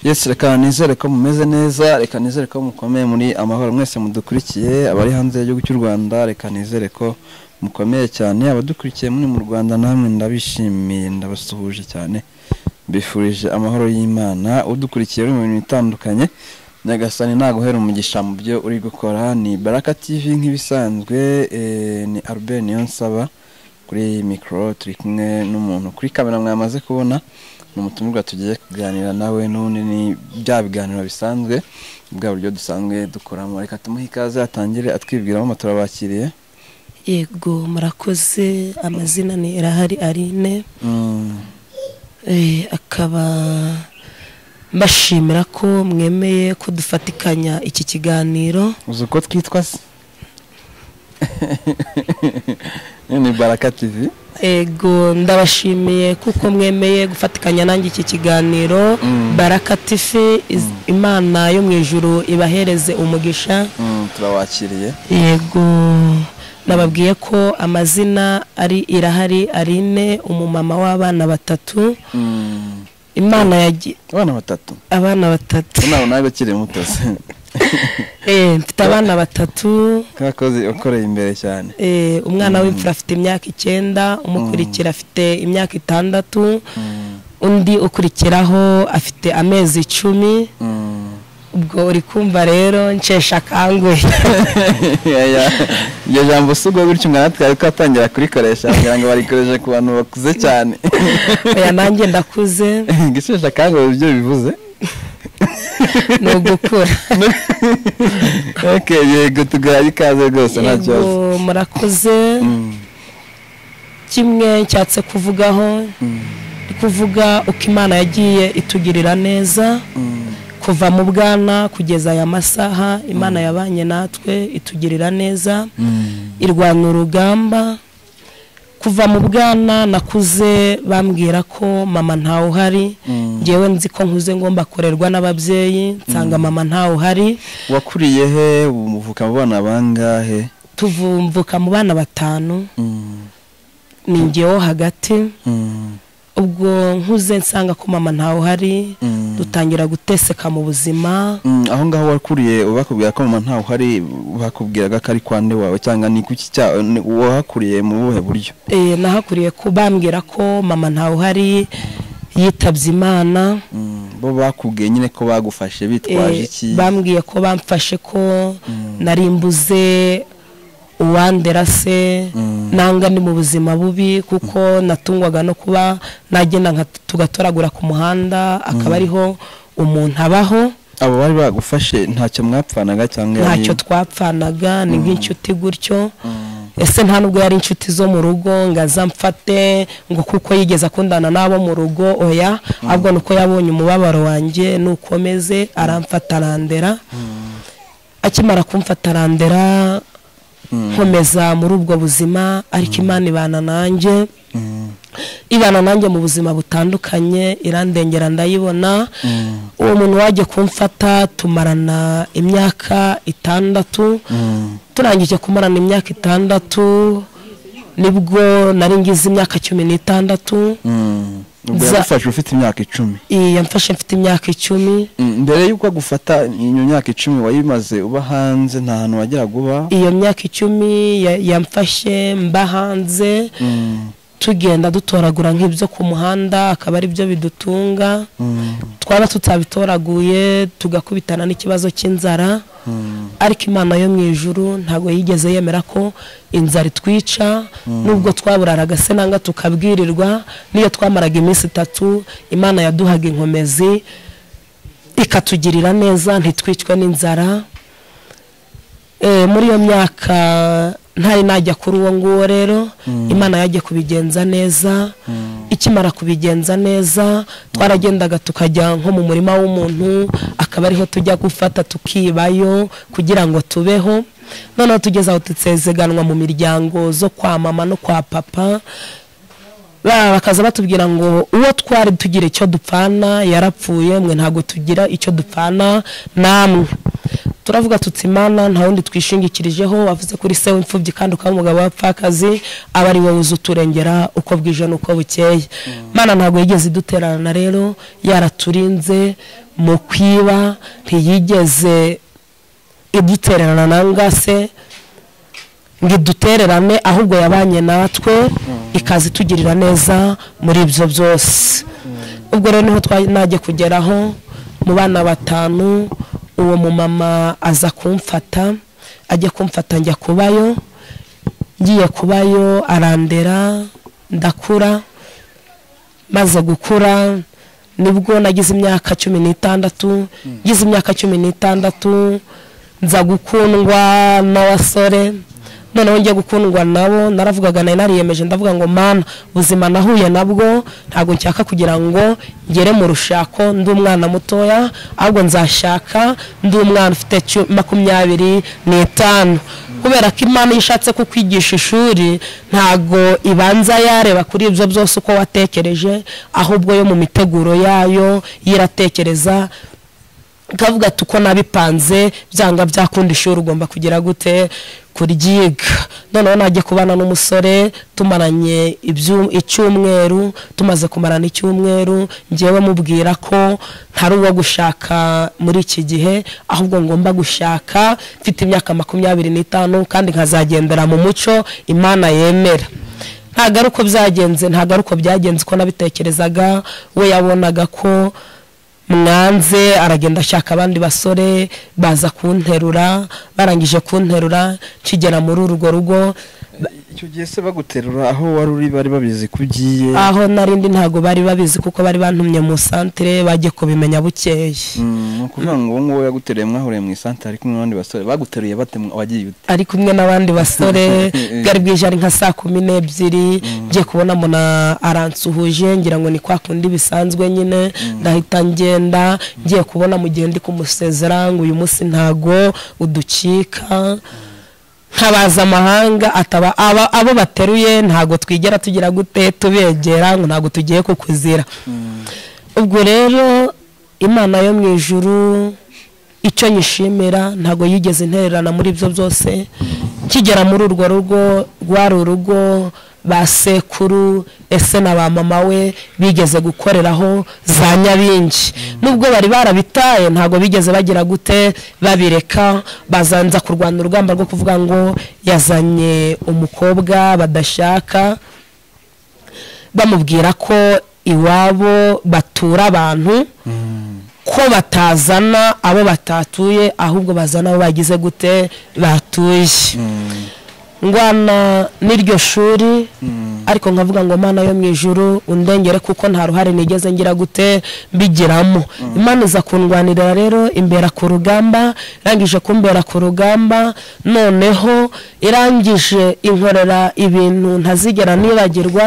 Yes reka nizere ko mumeze neza reka nizere ko mukomeye muri amahoro mwese mudukurikiye abari hanze y'igihugu cy'u Rwanda reka nizere ko mukomeye cyane abadukurikiye muri mu Rwanda namwe ndabishimiye ndabasuhuje cyane mbifurije amahoro y'Imana udukurikiye uri mu bintu bitandukanye Nyagasani naguhera umugisha mu byo uri gukora ni Baraka TV nk'ibisanzwe eh, ni Albert Niyonsaba kuri mikoro turi kumwe n'umuntu kuri kamera mwamaze kubona ni umutumirwa tugiye kuganira nawe n'ubundi ni bya biganiro bisanzwe bwa buryo dusanzwe dukoramo reka tumuhe ikaze atangire atwibwiramo ama turabakiriye yego murakoze amazina ni irahari arine Mm, Eh, akaba mbashimira ko mwemeye ko dufatikanya iki kiganiro uzi uko twitwa se ni baraka tivi ego ndabashimiye kuko mwemeye gufatikanya nanjye iki kiganiro baraka tifi iz- imana yo mu ijuru ibahereze umugisha Mm, turabakiriye yego nababwiye ko amazina ari irahari arine umumama w'abana batatu Mm, imana yagi abana batatu abana batatu nawe nawe ukiri muto se Eh, mfite abana batatu kakozi ukoreye imbere cyane Eh, umwana w'imfura afite imyaka icyenda umukurikira afite imyaka itandatu Mm, undi ukurikiraho afite amezi icumi mm. ubwo uri kumva rero nshesha akangwe Yaya, iryo jambo si ubwo gutyo umwana twari twatangira kurikoresha kugira ngo barikoreshe ku bantu bakuze cyane oya nanjye ndakuze gishesha akanguhe ibyo bivuze ni ugukura okay yego tugaye ikaze rwose nta Yego, kibazo murakoze Mm, kimwe nshatse kuvugaho mm, ni kuvuga uko imana yagiye itugirira neza mm, kuva mu bwana kugeza aya masaha imana yabanye natwe itugirira neza mm. irwanya urugamba kuva mu bwana nakuze bambwira ko mama ntawe uhari Mm. ngewe nzi ko nkuze ngomba korerwa n'ababyeyi nsanga mama ntawe uhari wakuriye he umuvuka mu bana bangahe tuvumvuka mu bana batanu Mm, ni ngewe hagati mm, ubwo nkuze nsanga ko mama ntawe uhari mm. dutangira guteseka mu buzima Mm, aho ngaho wakuriye bakubwira ko mama ntawe uhari bakubwiraga ko ari kwande wawe cyangwa ni kuki cya ni- wahakuriye mu buhe buryo Eh, nahakuriye ko bambwira ko mama ntawe uhari yitabye imana Mm, bo bakubwiye nyine ko bagufashe bitwaje Eh, iki bambwiye ko bamfashe ko nari mbuze uwandera se nanga ni mu buzima bubi kuko natungwaga no kuba nagenda nka tugatoragura ku muhanda akaba ariho umuntu abaho abo bari bagufashe ntacyo mwapfanaga cyangwa yari- ntacyo twapfanaga ni nk'inshuti gutyo ese nta nubwo yari inshuti zo mu rugo ngo aza mfate ngo kuko yigeze akundana n'abo mu rugo oya ahubwo ni uko yabonye umubabaro wanjye nukomeze aramfata arandera akimara kumfata arandera nkomeza muri ubwo buzima ariko imana ibana nanjye Mm, ibana nanjye mu buzima butandukanye irandengera ndayibona mm, uwo muntu wajya kumfata tumarana imyaka itandatu mm, turangije kumarana imyaka itandatu nibwo nari ngize imyaka cumi n'itandatu mm. ubwo Za- yagufashe ufite imyaka icumi iyi yamfashe mfite imyaka icumi Mm, mbere y'uko agufata iyo myaka icumi wayimaze uba hanze nta hantu wageraga uba iyo myaka icumi ya- yamfashe mba hanze Mm, tugenda dutoragura nk'ibyo ku muhanda akaba ari byo bidutunga mm, twaba tutabitoraguye tugakubitana n'ikibazo cy'inzara mm, ariko imana yo mu ijuru ntabwo yigeze yemera ko inzara itwica nubwo twaburaraga se nanga tukabwirirwa n'iyo twamaraga iminsi itatu imana yaduhaga inkomezi ikatugirira neza ntitwicwe n'inzara Eh, muri iyo myaka ntari najya kuri uwo nguwo rero imana yajya kubigenza neza ikimara kubigenza neza twaragendaga tukajya nko mu murima w'umuntu akaba ariho tujya gufata tukibayo kugira ngo tubeho noneho tugeze aho dusezeganwa mu miryango zo kwa mama no kwa papa ba- bakaza batubwira ngo uwo twari tugira icyo dupfana yarapfuye mwe ntabwo tugira icyo dupfana namwe turavuga tuti imana nta wundi twishingikirijeho wavuze kuri se w'imfubyi kandi ukaba umugabo w'abapfakazi aba ari wowe uza uturengera uko bwije n'uko bukeye imana ntabwo yigeze iduterana rero yaraturinze mu kwiba ntiyigeze idutererana nanga se ngo idutererane ahubwo yabanye natwe ikaza itugirira neza muri ibyo byose ubwo rero niho najya kugeraho mu bana batanu uwo mumama aza kumfata ajya kumfata njya kubayo ngiye kubayo arandera ndakura maze gukura nibwo nagize imyaka cumi n'itandatu ngize imyaka cumi n'itandatu nza gukundwa n'abasore noneho njya gukundwa nabo naravugaga nari nariyemeje ndavuga ngo mana ubuzima nahuye nabwo ntabwo nshaka kugira ngo ngere mu rushako ndi umwana mutoya ahubwo nzashaka ndi umwana ufite makumyabiri n'itanu kubera ko imana iyo ishatse kukwigisha ishuri ntabwo ibanza yareba kuri ibyo byose uko watekereje ahubwo yo mu miteguro yayo yiratekereza ikavuga ati uko nabipanze byanga byakunda ishuri ugomba kugira gute kuryiga noneho najya kubana n'umusore tumaranye icyumweru tumaze kumarana icyumweru ngewe mubwira ko ntari uwo gushaka muri iki gihe ahubwo ngomba gushaka mfite imyaka makumyabiri n'itanu kandi nkazagendera mu muco imana yemera ntabwo ari uko byagenze ntabwo ari uko byagenze uko nabitekerezaga we yabonaga ko mwanze aragenda ashaka abandi basore baza kunterura barangije kunterura kigera muri urwo rugo icyo gihe se baguterura aho wari uri bari babizi ko ugiye aho narindi ntabwo bari babizi kuko bari bantumye mu santire bajye kubimenya bukeye ni ukuvuga ngo uwo nguwo yagutereye mwahuriye mu isantire ari kumwe n'abandi basore baguteruye bate wagiye ute ari kumwe n'abandi basore bwari bwije ari nka saa kumi n'ebyiri ngiye kubona mbona aransuhuje ngira ngo ni kwa kundi bisanzwe nyine ndahita ngenda ngiye kubona mu gihe ndi kumusezera ngo uyu munsi ntago udukika nkabaza amahanga ataba abo bateruye ntabwo twigera tugira gute tubegera ngo ntabwo tugiye kukuzira ubwo rero imana yo mu ijuru icyo nyishimira ntabwo yigeze intererana muri ibyo byose kigera muri urwo rugo rwari urugo ba sekuru ese na ba mama we bigeze gukoreraho za nyabingi nubwo bari barabitaye ntabwo bigeze bagira gute babireka bazanza kurwana urugamba rwo kuvuga ngo yazanye umukobwa badashaka bamubwira ko iwabo batura abantu ko batazana abo batatuye ahubwo bazana abo bagize gute batuye ngwana n'iryo shuri ariko nkavuga ngo imana yo mu ijuru undengere kuko nta ruhare nigeze ngira gute mbigiramo imana iza kundwanirira rero imbera ku rugamba irangije kumbera ku rugamba noneho irangije inkorera ibintu ntazigera nibagirwa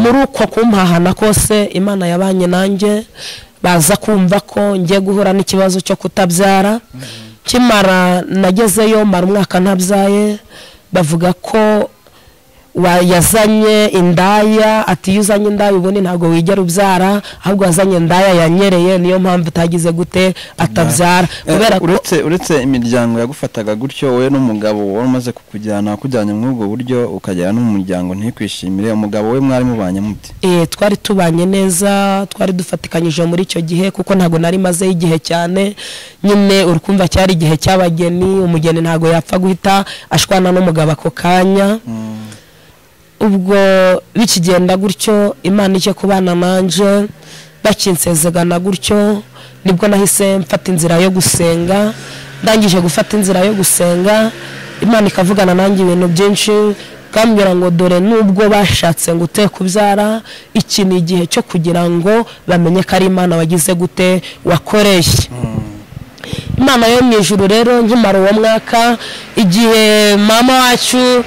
muri uko kumpahana kose imana yabanye nanjye baza kumva ko ngiye guhura n'ikibazo cyo kutabyara kimara nagezeyo mara umwaka ntabyaye bavuga ko yazanye indaya ati iyo uzanye indaya ubundi ntabwo wigera ubyara ahubwo wazanye indaya yanyereye niyo mpamvu utagize gute atabyara uretse imiryango yagufataga gutyo wowe n'umugabo wari umaze kukujyana wakujyanye muri ubwo buryo ukagera no mu muryango ntikwishimire umugabo we mwari mubanye muti twari tubanye neza twari dufatikanyije muri icyo gihe kuko ntabwo nari mazeho igihe cyane nyine urukumva cyari igihe cy'abageni umugeni ntabwo yapfa guhita ashwana n'umugabo ako kanya ubwo bikigenda gutyo imana icyo kubana nanje bakinsezegana gutyo nibwo nahise mfata inzira yo gusenga ndangije gufata inzira yo gusenga imana ikavugana nanjye ibintu byinshi bwambwira ngo dore nubwo bashatse ngo ute kubyara iki ni igihe cyo kugira ngo bamenye ko ari imana wagize gute wakoreye imana yo mu ijuru rero nkimara uwo mwaka igihe mama wacu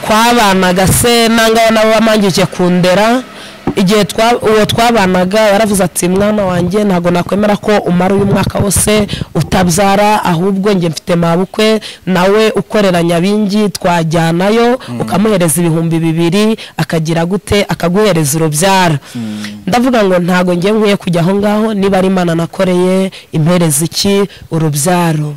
twabanaga se nanga nabo bamangiye kundera igihe twa- uwo twabanaga yaravuze ati mwana wanjye ntabwo nakwemera ko umara uyu mwaka wose utabyara ahubwo njye mfite mabukwe nawe ukorera nyabingi twajyanayo ukamuhereza ibihumbi bibiri akagira gute akaguhereza urubyara ndavuga ngo ntabwo njye nkwiye kujya aho ngaho niba ari imana nakoreye impereza iki urubyaro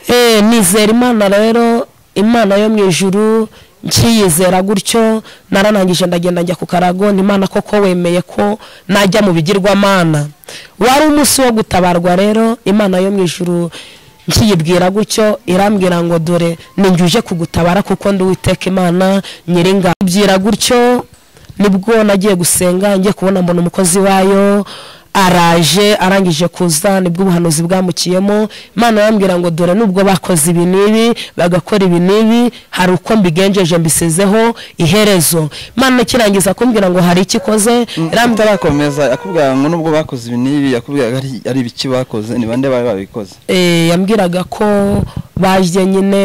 Eh, nizera imana rero imana yo mu ijuru nkiyizera gutyo naranangije ndagenda njya ku karago ni imana koko wemeye ko najya mu bigirwamana wari umunsi wo gutabarwa rero imana yo mu ijuru nkiyibwira gutyo irambwira ngo dore ninjye uje kugutabara kuko ndi uwiteka imana nyiringa ibyira gutyo nibwo nagiye gusenga njye kubona mbona umukozi wayo araje arangije kuza nibwo ubuhanuzi bwamukiyemo imana arambwira ngo dore nubwo bakoze ibi n'ibi bagakora ibi n'ibi hari uko mbigenjeje mbisezeho iherezo imana ikirangiza kumbwira ngo hari icyo ikoze irambwira atarakomeza yakubwira ngo nubwo bakoze ibi n'ibi yakubwira ari ari ibiki bakoze ni bande bari babikoze Eh, yambwiraga ko baje nyine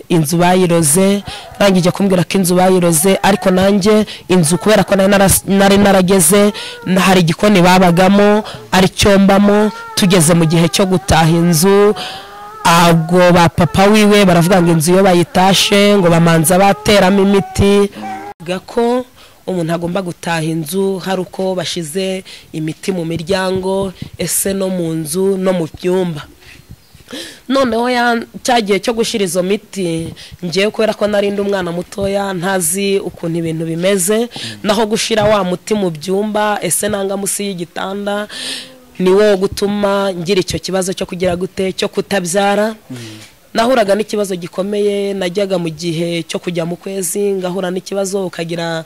inzu bayiroze arangije kumbwira ko inzu bayiroze ariko nanjye inzu kubera ko nari naras- nari narageze na- hari igikoni babagamo aricyo mbamo tugeze mu gihe cyo gutaha inzu ago ba papa wiwe baravuga ngo inzu iyo bayitashe ngo bamanza bateramo imiti Bavuga ko umuntu agomba gutaha inzu hari uko bashize imiti mu miryango ese no mu nzu no mu byumba noneho ya- cya gihe cyo gushyira izo miti ngewe kubera ko narindi umwana mutoya ntazi ukuntu ibintu bimeze naho gushyira wa muti mu byumba ese nanga munsi y'igitanda ni wo gutuma ngira icyo kibazo cyo kugira gute cyo kutabyara nahuraga n'ikibazo gikomeye najyaga mu gihe cyo kujya mu kwezi ngahura n'ikibazo ukagira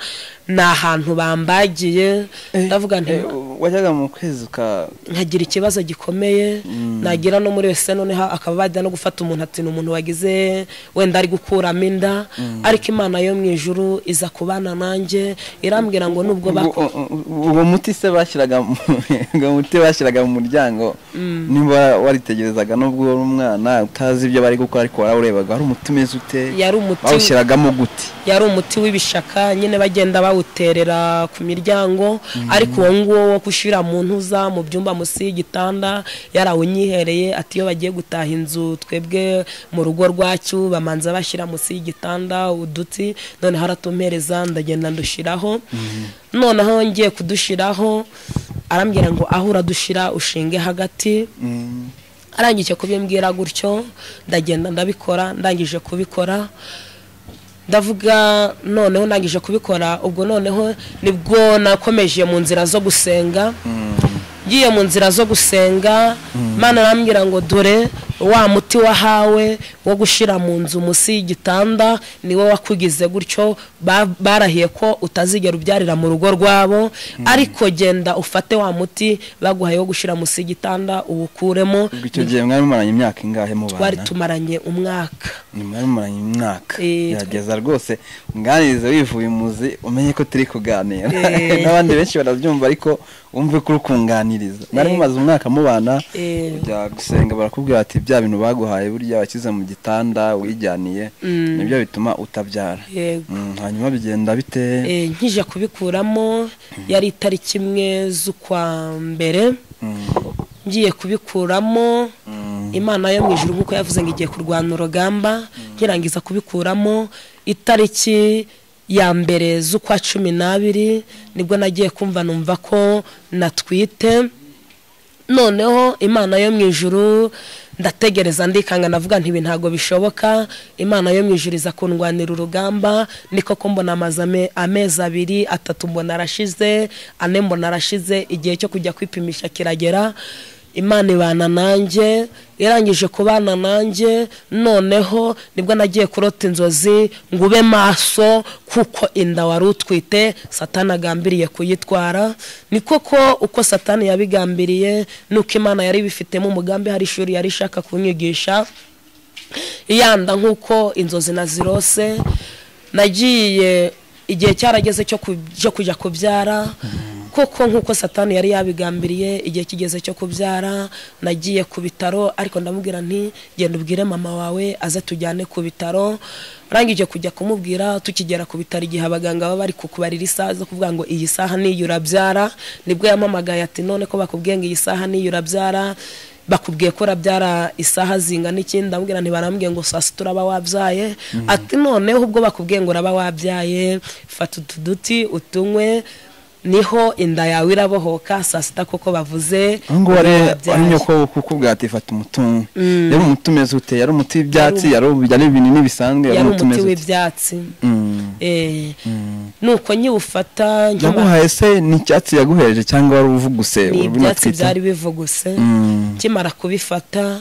ni ahantu bambagiye ndavuga nti Eh, wajyaga mu kwezi ka nkagira ikibazo gikomeye nagira no muri wese noneho akaba bajya no gufata umuntu ati ni umuntu wagize wenda ari gukuramo inda ariko imana yo mu ijuru iza kubana nanjye irambwira ngo nubwo bako uwo- uwo uwo muti se bashyiraga mu- uwo muti bashyiraga mu muryango niba waritegerezaga nubwo uri umwana utazi ibyo bari gukora ariko warawurebaga wari umuti umeze ute yari umuti bawushyiragamo gute yari umuti w'ibishaka nyine bagenda bawuterera ku miryango ariko uwo nguwo wo gushyira mu ntuza mu byumba munsi y'igitanda yarawunyihereye ati iyo bagiye gutaha inzu twebwe mu rugo rwacu bamanza bashyira munsi y'igitanda uduti noneho aratumpereza ndagenda ndushyiraho noneho ngiye kudushiraho arambwira ngo aho uradushira ushinge hagati Mm. arangije kubimbwira gutyo ndagenda ndabikora ndangije kubikora ndavuga noneho ndangije kubikora ubwo noneho nibwo nakomeje mu nzira zo gusenga ngiye mu nzira zo gusenga mana arambwira ngo dore wa muti wahawe wo gushyira mu nzu munsi y'igitanda niwo wakugize gutyo ba- barahiye ko utazigera ubyarira mu rugo rwabo ariko genda ufate wa muti baguhaye wo gushyira munsi y'igitanda uwukuremo ubwo icyo gihe mwari mumaranye imyaka ingahe mu twari bana tumaranye umwaka ni mwari mumaranye imyaka Eh, gerageza rwose unganirize wivuye umuzi umenye ko turi kuganira Eh. n'abandi benshi barabyumva ariko wumve ko uri kunganiriza mwari Eh. mumaze umwaka mubana Eh. ujya gusenga barakubwira ati bya bintu baguhaye burya washyize mu gitanda wijyaniye nibyo bituma utabyara yego Mm, hanyuma bigenda bite Eh, nkije kubikuramo yari itariki imwe z'ukwa mbere Mm, ngiye kubikuramo imana yo mu ijuru nk'uko yavuze ngo igiye kurwana urugamba nkirangiza kubikuramo itariki ya mbere z'ukwa cumi n'abiri nibwo nagiye kumva numva ko natwite noneho imana yo mu ijuru ndategereza ndikanga navuga nti ibi ntabwo bishoboka imana yo mu ijuru iza kundwanira urugamba niko ko mbona amazi ame- amezi abiri atatu mbona arashize ane mbona arashize igihe cyo kujya kwipimisha kiragera imana ibana nanjye irangije kubana nanjye noneho nibwo nagiye kurota inzozi ngo ube maso kuko inda wari utwite satani agambiriye kuyitwara ni koko uko satani yabigambiriye nuko imana yari ibifitemo umugambi hari ishuri yari ishaka kunyigisha yanda nk'uko inzozi nazirose nagiye igihe cyarageze cyo ku- cyo kujya kubyara koko nk'uko satani yari yabigambiriye igihe kigeze cyo kubyara nagiye ku bitaro ariko ndamubwira nti genda ubwire mama wawe aze tujyane ku bitaro arangije kujya kumubwira tukigera ku bitaro igihe abaganga baba bari kukubarira isaha zo kuvuga ngo iyi saha niyo urabyara nibwo yamamagaye ati none ko bakubwiye ngo iyi saha niyo urabyara bakubwiye ko urabyara isaha zingana iki ndamubwira ntibarambwiye ngo saa sita uraba wabyaye ati noneho ubwo bakubwiye ngo uraba wabyaye fata utu duti utunywe niho inda yawe irabohoka saa sita kuko bavuze aho ngaho uraba ari wabyaye. ari nyoko kuko bwati fata umutungo yari umuti umeze ute yari umuti w'ibyatsi yari ubu- yari ibinini bisanzwe yari umuti umeze ute w'ibyatsi Mm. Eh, nuko nyiwufata nkimara- yaguhaye se ni icyatsi yaguhereje cyangwa wari uvuguse ni ubu ibyatsi natwita? byari bivuguse Mm. nkimara kubifata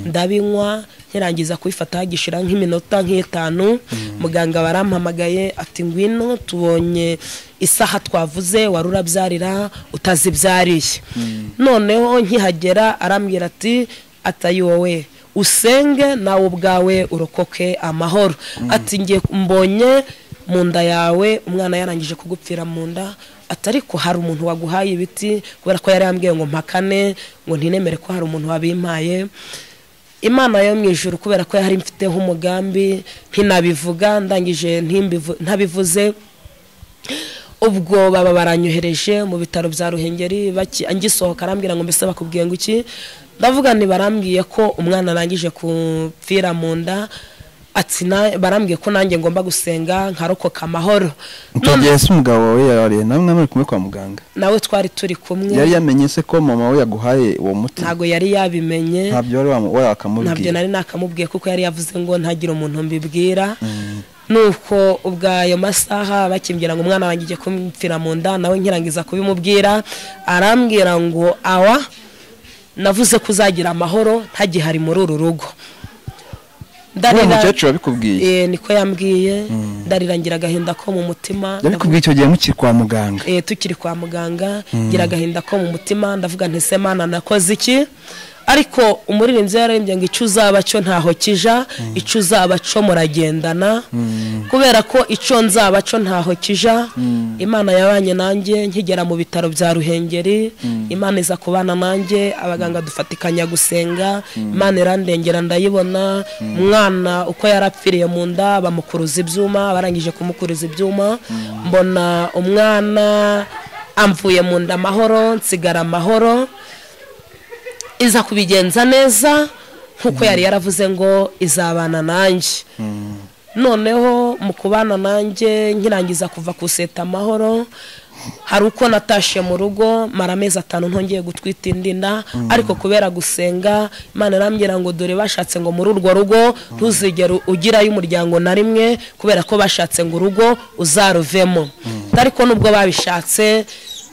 ndabinywa nkirangiza kubifata hagishira nk'iminota nk'itanu muganga warampamagaye ati ngwino tubonye isaha twavuze wari urabyarira utazibyariye noneho nkihagera arambwira ati atayi wowe usenge nawe ubwawe urokoke amahoro ati ngiye mbonye mu nda yawe umwana yarangije kugupfira mu nda ati ariko hari umuntu waguhaye ibiti kubera ko yari yambwiye ngo mpakane ngo ntinemere ko hari umuntu wabimpaye imana yo mu ijuru kubera ko yari mfiteho umugambi ntinabivuga ndangije ntimbivu- ntabivuze ubwo baba baranyohereje mu bitaro bya ruhengeri baki- ngisohoka arambwira ngo mbese bakubwiye ngo iki ndavuga nti barambwiye ko umwana arangije kupfira mu nda ati na- barambwiye ko nanjye ngomba gusenga nkarokoka amahoro icyo gihe se umugabo wawe yarariye nawe mwana uri kumwe kwa muganga nawe twari turi kumwe yari yamenye se ko mama we yaguhaye uwo muti ntabwo yari yabimenye ntabyo wari wamu- wari ntabyo wakamubwira nari nakamubwiye kuko yari yavuze ngo ntagire umuntu mbibwira nuko ubwo ayo masaha bakimbwira ngo umwana wanjye ugiye kumupfira mu nda nawe nkirangiza kubimubwira arambwira ngo awa navuze ko uzagira amahoro ntagihari muri uru rugo uwo mukecuru wabikubwiye Eh, niko yambwiye ndarira ngira agahinda ko mu mutima yabikubwiye icyo gihe mukiri kwa muganga eh, tukiri kwa muganga ngira agahinda ko mu mutima ndavuga nti se mana nakoze iki ariko umuririmbyi yararimbye ngo icyo uzaba cyo ntaho kija icyo uzaba cyo muragendana kubera ko icyo nzaba cyo ntaho kija imana yabanye nanjye nkigera mu bitaro bya ruhengeri imana iza kubana nanjye abaganga dufatikanya gusenga imana irandengera ndayibona umwana uko yarapfiriye mu nda bamukuruza ibyuma barangije kumukuruza ibyuma mbona umwana amvuye mu nda amahoro nsigara amahoro iza kubigenza neza nk'uko yari yaravuze ngo izabana nanjye noneho mu kubana nanjye nkirangiza kuva ku seta amahoro hari uko natashe mu rugo mara amezi atanu ntongeye gutwita indi nda ariko kubera gusenga imana irambwira ngo dore bashatse ngo muri urwo rugo ntuzigere ugirayo umuryango na rimwe kubera ko bashatse ngo urugo uzaruvemo ariko nubwo babishatse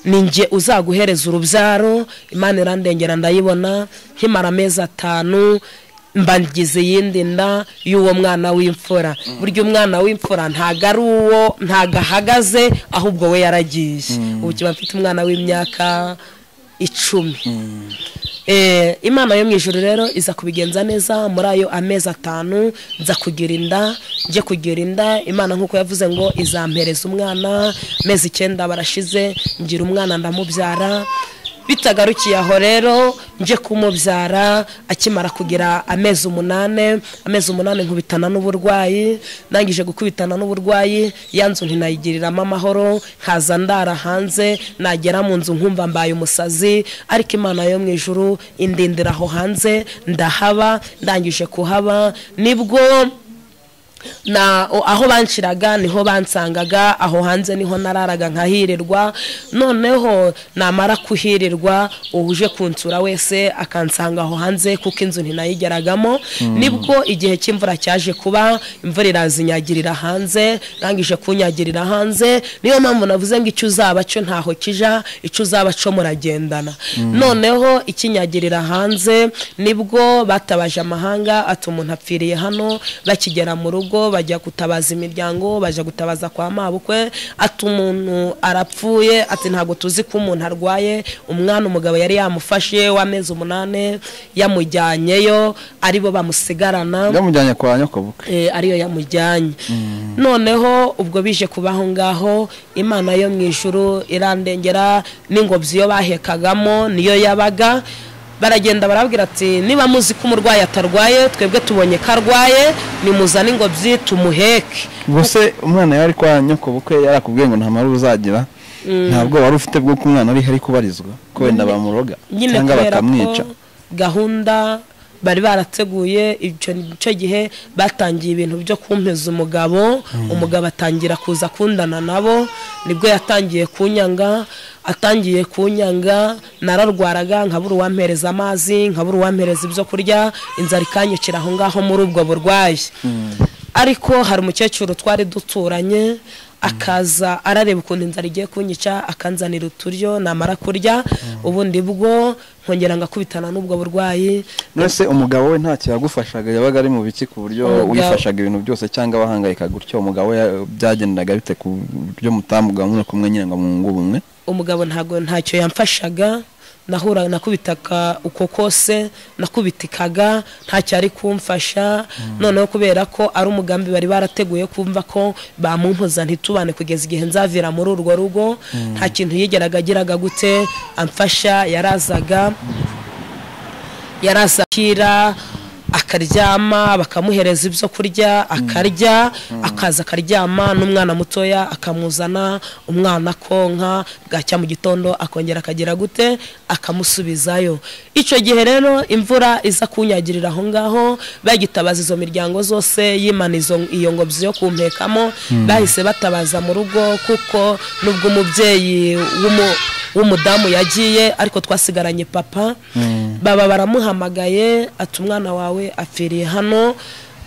ni njye uzaguhereza urubyaro imana irandengera ndayibona nkimara amezi atanu mbangize iyindi nda y'uwo mwana w'imfura burya umwana w'imfura ntago ari uwo ntago ahagaze ahubwo we yaragiye ubu kiba mfite umwana w'imyaka icumi Eh, imana yo mu ijuru rero iza kubigenza neza muri ayo amezi atanu nza kugira inda njye kugira inda imana nk'uko yavuze ngo izampereza umwana amezi icyenda barashize ngira umwana ndamubyara bitagarukiye aho rero nje kumubyara akimara kugira amezi umunane amezi umunane nkubitana n'uburwayi ndangije gukubitana n'uburwayi ya nzu ntinayigiriramo amahoro nkaza ndara hanze nagera mu nzu nkumva mbaye umusazi ariko imana yo mu ijuru indindira aho hanze ndahaba ndangije kuhaba nibwo na o- aho banshiraga niho bansangaga aho hanze niho nararaga nkahirirwa noneho namara kuhirirwa uje kunsura wese akansanga aho hanze kuko inzu ntinayigeragamo nibwo igihe cy'imvura cyaje kuba imvura irazinyagirira hanze rangije kunyagirira hanze niyo mpamvu navuze ngo icyo uzaba cyo ntaho kija icyo uzaba cyo muragendana noneho ikinyagirira hanze nibwo batabaje amahanga ati umuntu apfiriye hano bakigera mu rugo rugo bajya gutabaza imiryango bajya gutabaza kwa mabukwe ati umuntu arapfuye ati ntabwo tuzi ko umuntu arwaye umwana umugabo yari yamufashe w'amezi umunani yamujyanyeyo aribo bamusigarana yamujyanye kwa nyokobukwe eh, ariyo yamujyanye noneho ubwo bije kubaho ngaho imana yo mu ijuru irandengera n'ingobyi iyo bahekagamo niyo yabaga baragenda barabwira ati niba muzi ko umurwayi atarwaye twebwe tubonye ko arwaye nimuzane ingobyi tumuheke ubwo se umwana yari kwa nyokobukwe yarakubwiye ngo nta marubu uzagira ntabwo wari ufite bwo ko umwana ari hari kubarizwa ko wenda bamuroga nyine cyangwa kubera bakamwica ko gahunda bari barateguye icyo nicyo gihe batangiye ibintu byo kumpeza umugabo umugabo atangira kuza kundana nabo nibwo yatangiye kunyanga atangiye kunyanga nararwaraga nkabura uwampereza amazi nkabura uwampereza ibyo kurya inzara ikanyukira aho ngaho muri ubwo burwayi ariko hari umukecuru twari duturanye akaza arareba ukuntu inzara igiye kunyica akanzanira uturyo namara kurya ubundi bwo nkongera ngakubitana n'ubwo burwayi nese umugabo we ntacyo yagufashaga yabaga ari mu biki ku buryo Umugabo- wifashaga ibintu byose cyangwa wahangayika gutyo umugabo we byagendaga bite ku buryo mutambuga muri kumwe nyine ngo mwungu ubumwe umugabo ntago ntacyo yamfashaga nahura nakubitaka uko kose nakubitikaga ntacyo ari kumfasha noneho kubera ko ari umugambi bari barateguye kumva ko bamumpoza ntitubane kugeza igihe nzavira muri urwo rugo nta kintu yigeraga agiraga gute amfasha yarazaga yarazakira akaryama bakamuhereza ibyo kurya akarya akaza akaryama n'umwana mutoya akamuzana umwana konka bwacya mu gitondo akongera akagira gute akamusubizayo icyo gihe rero imvura iza kunyagirira aho ngaho bagitabaza izo miryango zose yimana izo- iyo ngobyi yo kumpekamo bahise batabaza mu rugo kuko nubwo umubyeyi w'umu- w'umudamu yagiye ariko twasigaranye papa baba baramuhamagaye ati umwana wawe apfiriye hano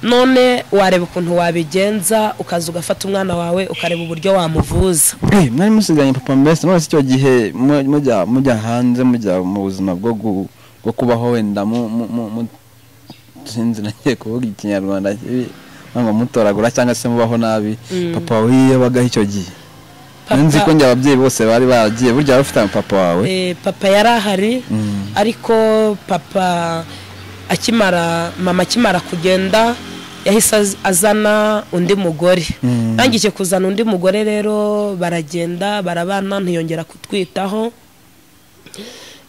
none wareba ukuntu wabigenza ukaza ugafata umwana wawe ukareba uburyo wamuvuza Eh, mwari musiganye papa mbese none se icyo gihe mu- mujya mujya hanze mujya mu buzima bwo gu- bwo kubaho wenda mu mu- mu- mu- sinzi nagiye kuvuga ikinyarwanda kibi ngo mutoragura cyangwa se mubaho nabi papa wawe yabagaho icyo gihe Papa- nzi ko njye ababyeyi bose bari baragiye burya wari ufite papa wawe Eh, papa yari ahari ariko papa akimara mama akimara kugenda yahise az- azana undi mugore Mm. nangije kuzana undi mugore rero baragenda barabana ntiyongera kutwitaho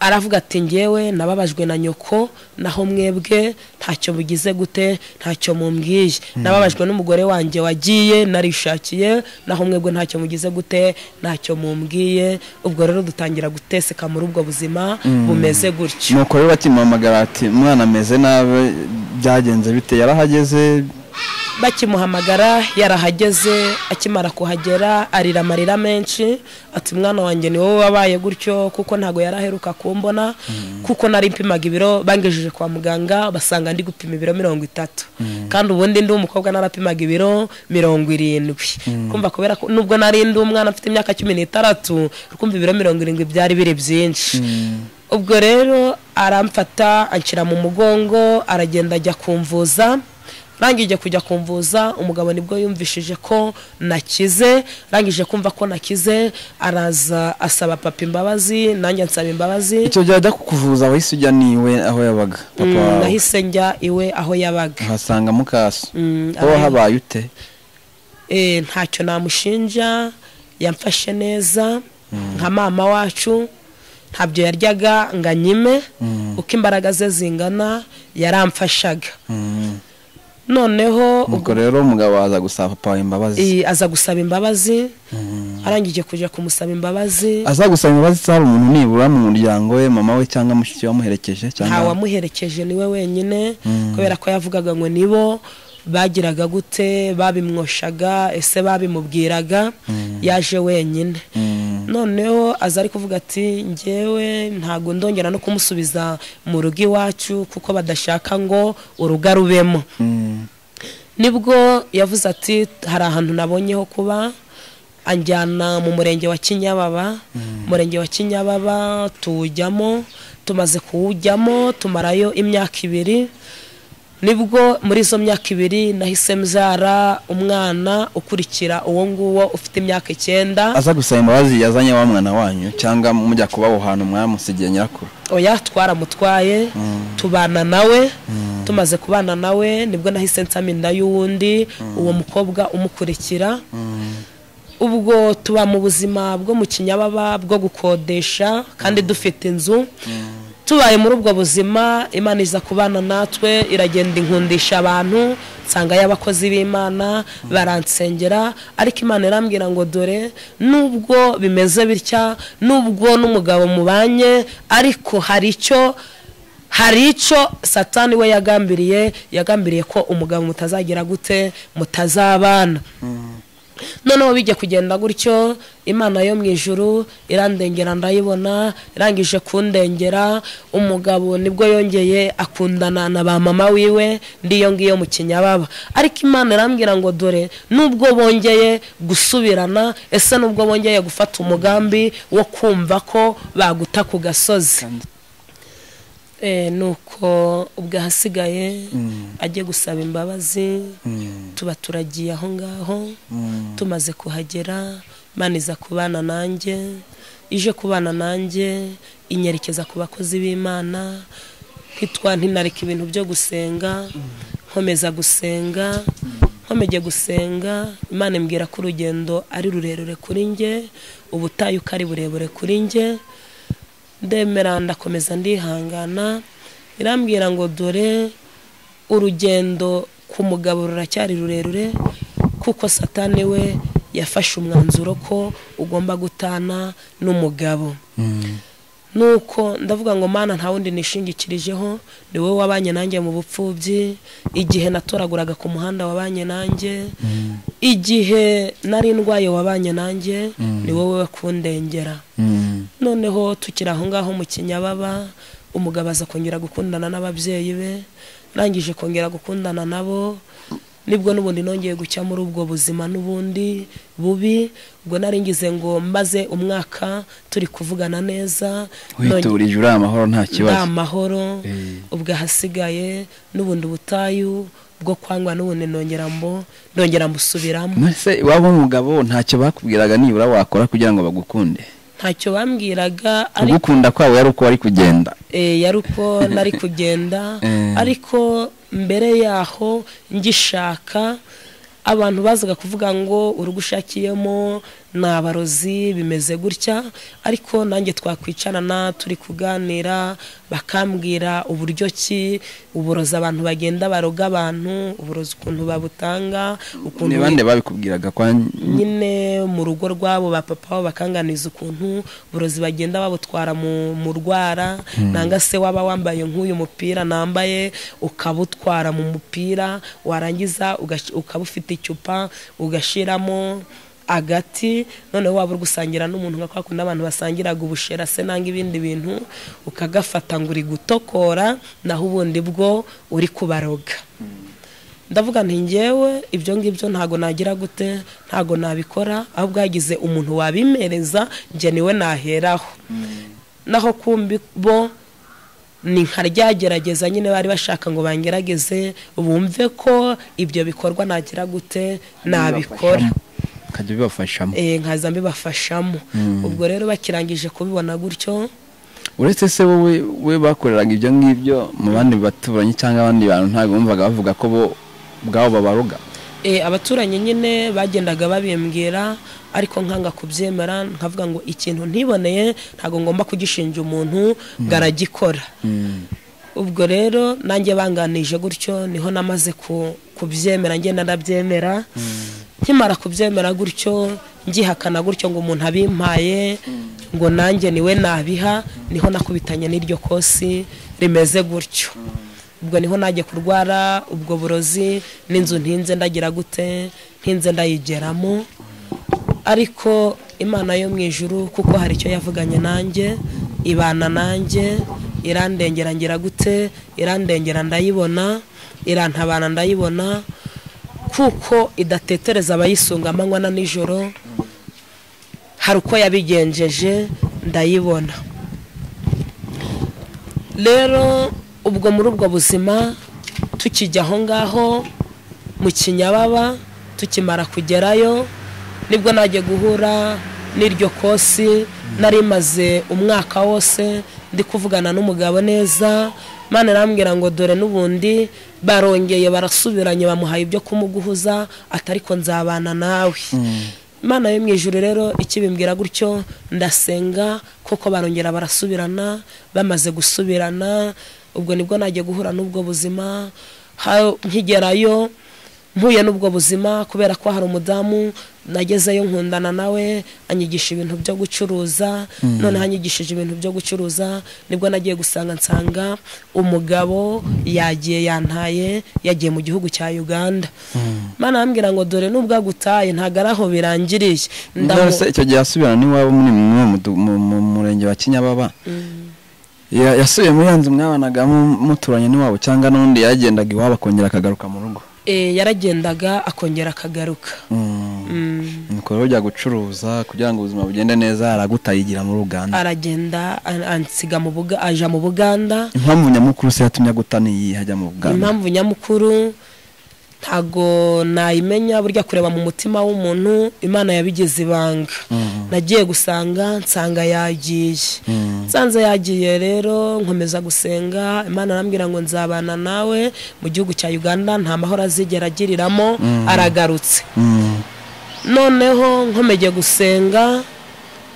aravuga ati ngewe nababajwe na nyoko naho mwebwe ntacyo bugize gute ntacyo mumbwiye nababajwe n'umugore wanjye wagiye narishakiye naho mwebwe ntacyo mugize gute ntacyo mumbwiye ubwo rero dutangira guteseka muri ubwo buzima bumeze gutyo nuko rero bakimuhamagara ati umwana ameze nabi byagenze bite yarahageze bakimuhamagara yarahageze akimara kuhagera arira amarira menshi ati mwana wanjye ni wowe wabaye gutyo kuko ntabwo yaraheruka kumbona kuko nari mpimaga ibiro bangejeje kwa muganga basanga ndi gupima ibiro mirongo itatu kandi ubundi ndi umukobwa narapimaga ibiro mirongo irindwi kumva kubera ko nubwo nari ndi umwana mfite imyaka cumi n'itandatu kumva ibiro mirongo irindwi byari biri byinshi ubwo rero aramfata anshyira mu mugongo aragenda ajya kumvuza rangije kujya kumvuza umugabo nibwo yumvishije ko nakize rangije kumva ko nakize araza asaba papa imbabazi nanjye ansaba imbabazi icyo gihe ajya kukuvuza wahise ujya niwe aho yabaga papa Mm, wawe nahise njya iwe aho yabaga uhasanga mukaso Mm, wowe abaye- habaye ute Eh, ntacyo namushinja yamfashe neza nka mama wacu ntabyo yaryaga ngo anyime uko imbaraga ze zingana yaramfashaga noneho ubwo ubwo rero umugabo aza gusaba papa wawe imbabazi Eh, aza gusaba imbabazi arangije kuja kumusaba imbabazi aza gusaba imbabazi zaba umuntu nibura mu muryango we mama we cyangwa mushiki we wamuherekeje cyangwa ntawamuherekeje niwe wenyine kubera ko yavugaga ngo nibo bagiraga gute babimwoshaga ese babimubwiraga yaje wenyine noneho aza ari kuvuga ati ngewe ntabwo ndongera no kumusubiza mu rugo iwacu kuko badashaka ngo urugo rubemo Mm. nibwo yavuze ati hari ahantu nabonye ho kuba anjyana mu murenge wa kinyababa umurenge wa kinyababa tuwujyamo tumaze kuwujyamo tumarayo imyaka ibiri nibwo muri izo myaka ibiri nahise mbyara umwana ukurikira uwo nguwo ufite imyaka icyenda aza gusaba imbabazi yazanye wa mwana wanyu cyangwa mujya kuba aho hantu mwamusigiye nyirakuru oya twaramutwaye tubana nawe tumaze kubana nawe nibwo nahise nsama inda y'uwundi uwo mukobwa umukurikira ubwo tuba mu buzima bwo mu kinyababa bwo gukodesha kandi dufite inzu tubaye muri ubwo buzima imana iza kubana natwe iragenda inkundisha abantu nsanga y'abakozi b'imana baransengera ariko imana irambwira ngo dore nubwo bimeze bitya nubwo n'umugabo mubanye ariko hari icyo hari icyo satani we yagambiriye yagambiriye ko umugabo mutazagira gute mutazabana noneho bijya kugenda gutyo imana yo mu ijuru irandengera ndayibona irangije kundengera umugabo nibwo yongeye akundana na ba mama wiwe ndiyo ngiyo mu kinyababa ariko imana irambwira ngo dore nubwo bongeye gusubirana ese nubwo bongeye gufata umugambi wo kumva ko baguta ku gasozi Eh, nuko ubwo ahasigaye ajye gusaba imbabazi tuba turagiye aho ngaho tumaze kuhagera Imana iza kubana nanjye ije kubana nanjye inyerekeza ku bakozi b'imana nkitwa ntinareka ibintu byo gusenga nkomeza gusenga nkomeje gusenga imana imbwira ko urugendo ari rurerure kuri nge ubutayu uko ari burebure kuri nge ndemera ndakomeza ndihangana irambwira ngo dore urugendo ku mugabo ruracyari rurerure kuko satani we yafashe umwanzuro ko ugomba gutana n'umugabo nuko ndavuga ngo mana nta wundi nishingikirijeho ni wowe wabanye nanjye mu bupfubyi igihe natoraguraga ku muhanda wabanye nanjye igihe nari ndwaye wabanye nanjye ni wowe wakundengera noneho tukiri aho ngaho mu kinyababa umugabo aza kongera gukundana n'ababyeyi be arangije kongera gukundana nabo nibwo n'ubundi nongeye gucya muri ubwo buzima n'ubundi bubi ubwo nari ngize ngo mbaze umwaka turi kuvugana neza witurije uriya amahoro nta nta kibazo mahoro Eh. ubwo ahasigaye n'ubundi butayu bwo kwangwa n'ubundi nongera mbo nongera mbusubiramo mbese iwabo w'umugabo ntacyo bakubwiraga nibura wakora kugira ngo bagukunde ntacyo bambwiraga ariko kugukunda kwabo yari uko wari kugenda Eh, yari uko nari kugenda Eh. ariko mbere yaho ngishaka abantu bazaga kuvuga ngo urugo ushakiyemo ni abarozi bimeze gutya ariko nanjye twakwicarana turi kuganira bakambwira uburyo ki uburozi abantu bagenda baroga abantu uburozi ukuntu babutanga ni ukuntu bande babikubwiraga kwa nyine mu rugo rwabo ba papa wabo bakanganiza ukuntu uburozi bagenda babutwara mu mu rwara nanga se waba wambaye nk'uyu mupira nambaye ukabutwara mu mupira warangiza ugash- ukaba ufite icupa ugashiramo agati noneho waba uri gusangira n'umuntu nka kwa kundi abantu basangiraga ubushera se nanga ibindi bintu ukagafata ngo uri gutokora naho ubundi bwo uri kubaroga ndavuga nti ngewe ibyo ngibyo ntago nagira gute ntago nabikora ahubwo hagize umuntu wabimereza njye niwe naheraho naho kumbi bo ni nka ryagerageza nyine bari bashaka ngo bangerageze bumve ko ibyo bikorwa nagira gute nabikora ukajya ubibafashamo Eh, nkaza mbibafashamo ubwo rero bakirangije kubibona gutyo uretse se wowe we bakoreraga ibyo ngibyo mu bandi baturanyi cyangwa abandi bantu ntabwo bumvaga bavuga ko bo ubwabo babaroga Eh, abaturanyi nyine bagendaga babimbwira ariko nkanga kubyemera nkavuga ngo ikintu ntiboneye ntabwo ngomba kugishinja umuntu ngo aragikora ubwo rero nanjye banganije gutyo niho namaze ku- kubyemera ngenda ndabyemera nkimara kubyemera gutyo ngihakana gutyo ngo umuntu abimpaye ngo nanjye niwe nabiha niho nakubitanye n'iryo kosi rimeze gutyo ubwo niho najya kurwara ubwo burozi n'inzu ntinze ndagira gute ntinze ndayigeramo ariko imana yo mu ijuru kuko hari icyo yavuganye nanjye ibana nanjye irandengera ngira gute irandengera ndayibona irantabana ndayibona kuko idatetereza abayisunga amanywa na nijoro hari uko yabigenjeje ndayibona rero ubwo muri ubwo buzima tukijya aho ngaho mu kinyababa tukimara kugerayo nibwo najya guhura n'iryo kosi narimaze umwaka wose ndi kuvugana n'umugabo neza mani arambwira ngo dore n'ubundi barongeye barasubiranye bamuhaye ibyo kumuguhuza atariko nzabana nawe imana yo mu ijoro rero ikibimbwira gutyo ndasenga kuko barongera barasubirana bamaze gusubirana ubwo nibwo najya guhura n'ubwo buzima ha- nkigerayo mpuye n'ubwo buzima kubera ko hari umudamu nagezeyo nkundana nawe anyigisha ibintu byo gucuruza noneho anyigishije ibintu byo gucuruza nibwo nagiye gusanga nsanga umugabo yagiye yantaye yagiye mu gihugu cya uganda mana arambwira ngo dore nubwo agutaye ntabwo ari aho birangiriye Ndamu- ndabona icyo gihe asubirana n'iwabo muri mu mudu- mu- mu murenge wa kinyababa Ya- yasubiye muri yanzu mwabanagamo muturanye n'iwabo cyangwa n'undi yagendaga iwabo akongera akagaruka mu rugo Eh, yaragendaga akongera akagaruka Mm. Mm. ibikorwa byo gucuruza kugira ngo ubuzima bugende neza aragutayigira muri uganda aragenda an- ansiga mu buga aja mu buganda impamvu nyamukuru se yatumye aguta niyi hajya mu buganda impamvu nyamukuru ntago nayimenya burya kureba mu mutima w'umuntu imana yabigize ibanga Mhm. nagiye gusanga nsanga yagiye Mm. nsanze yagiye rero nkomeza gusenga imana arambwira ngo nzabana nawe mu gihugu cya uganda nta mahoro azigera agiriramo aragarutse Mm. noneho nkomeje gusenga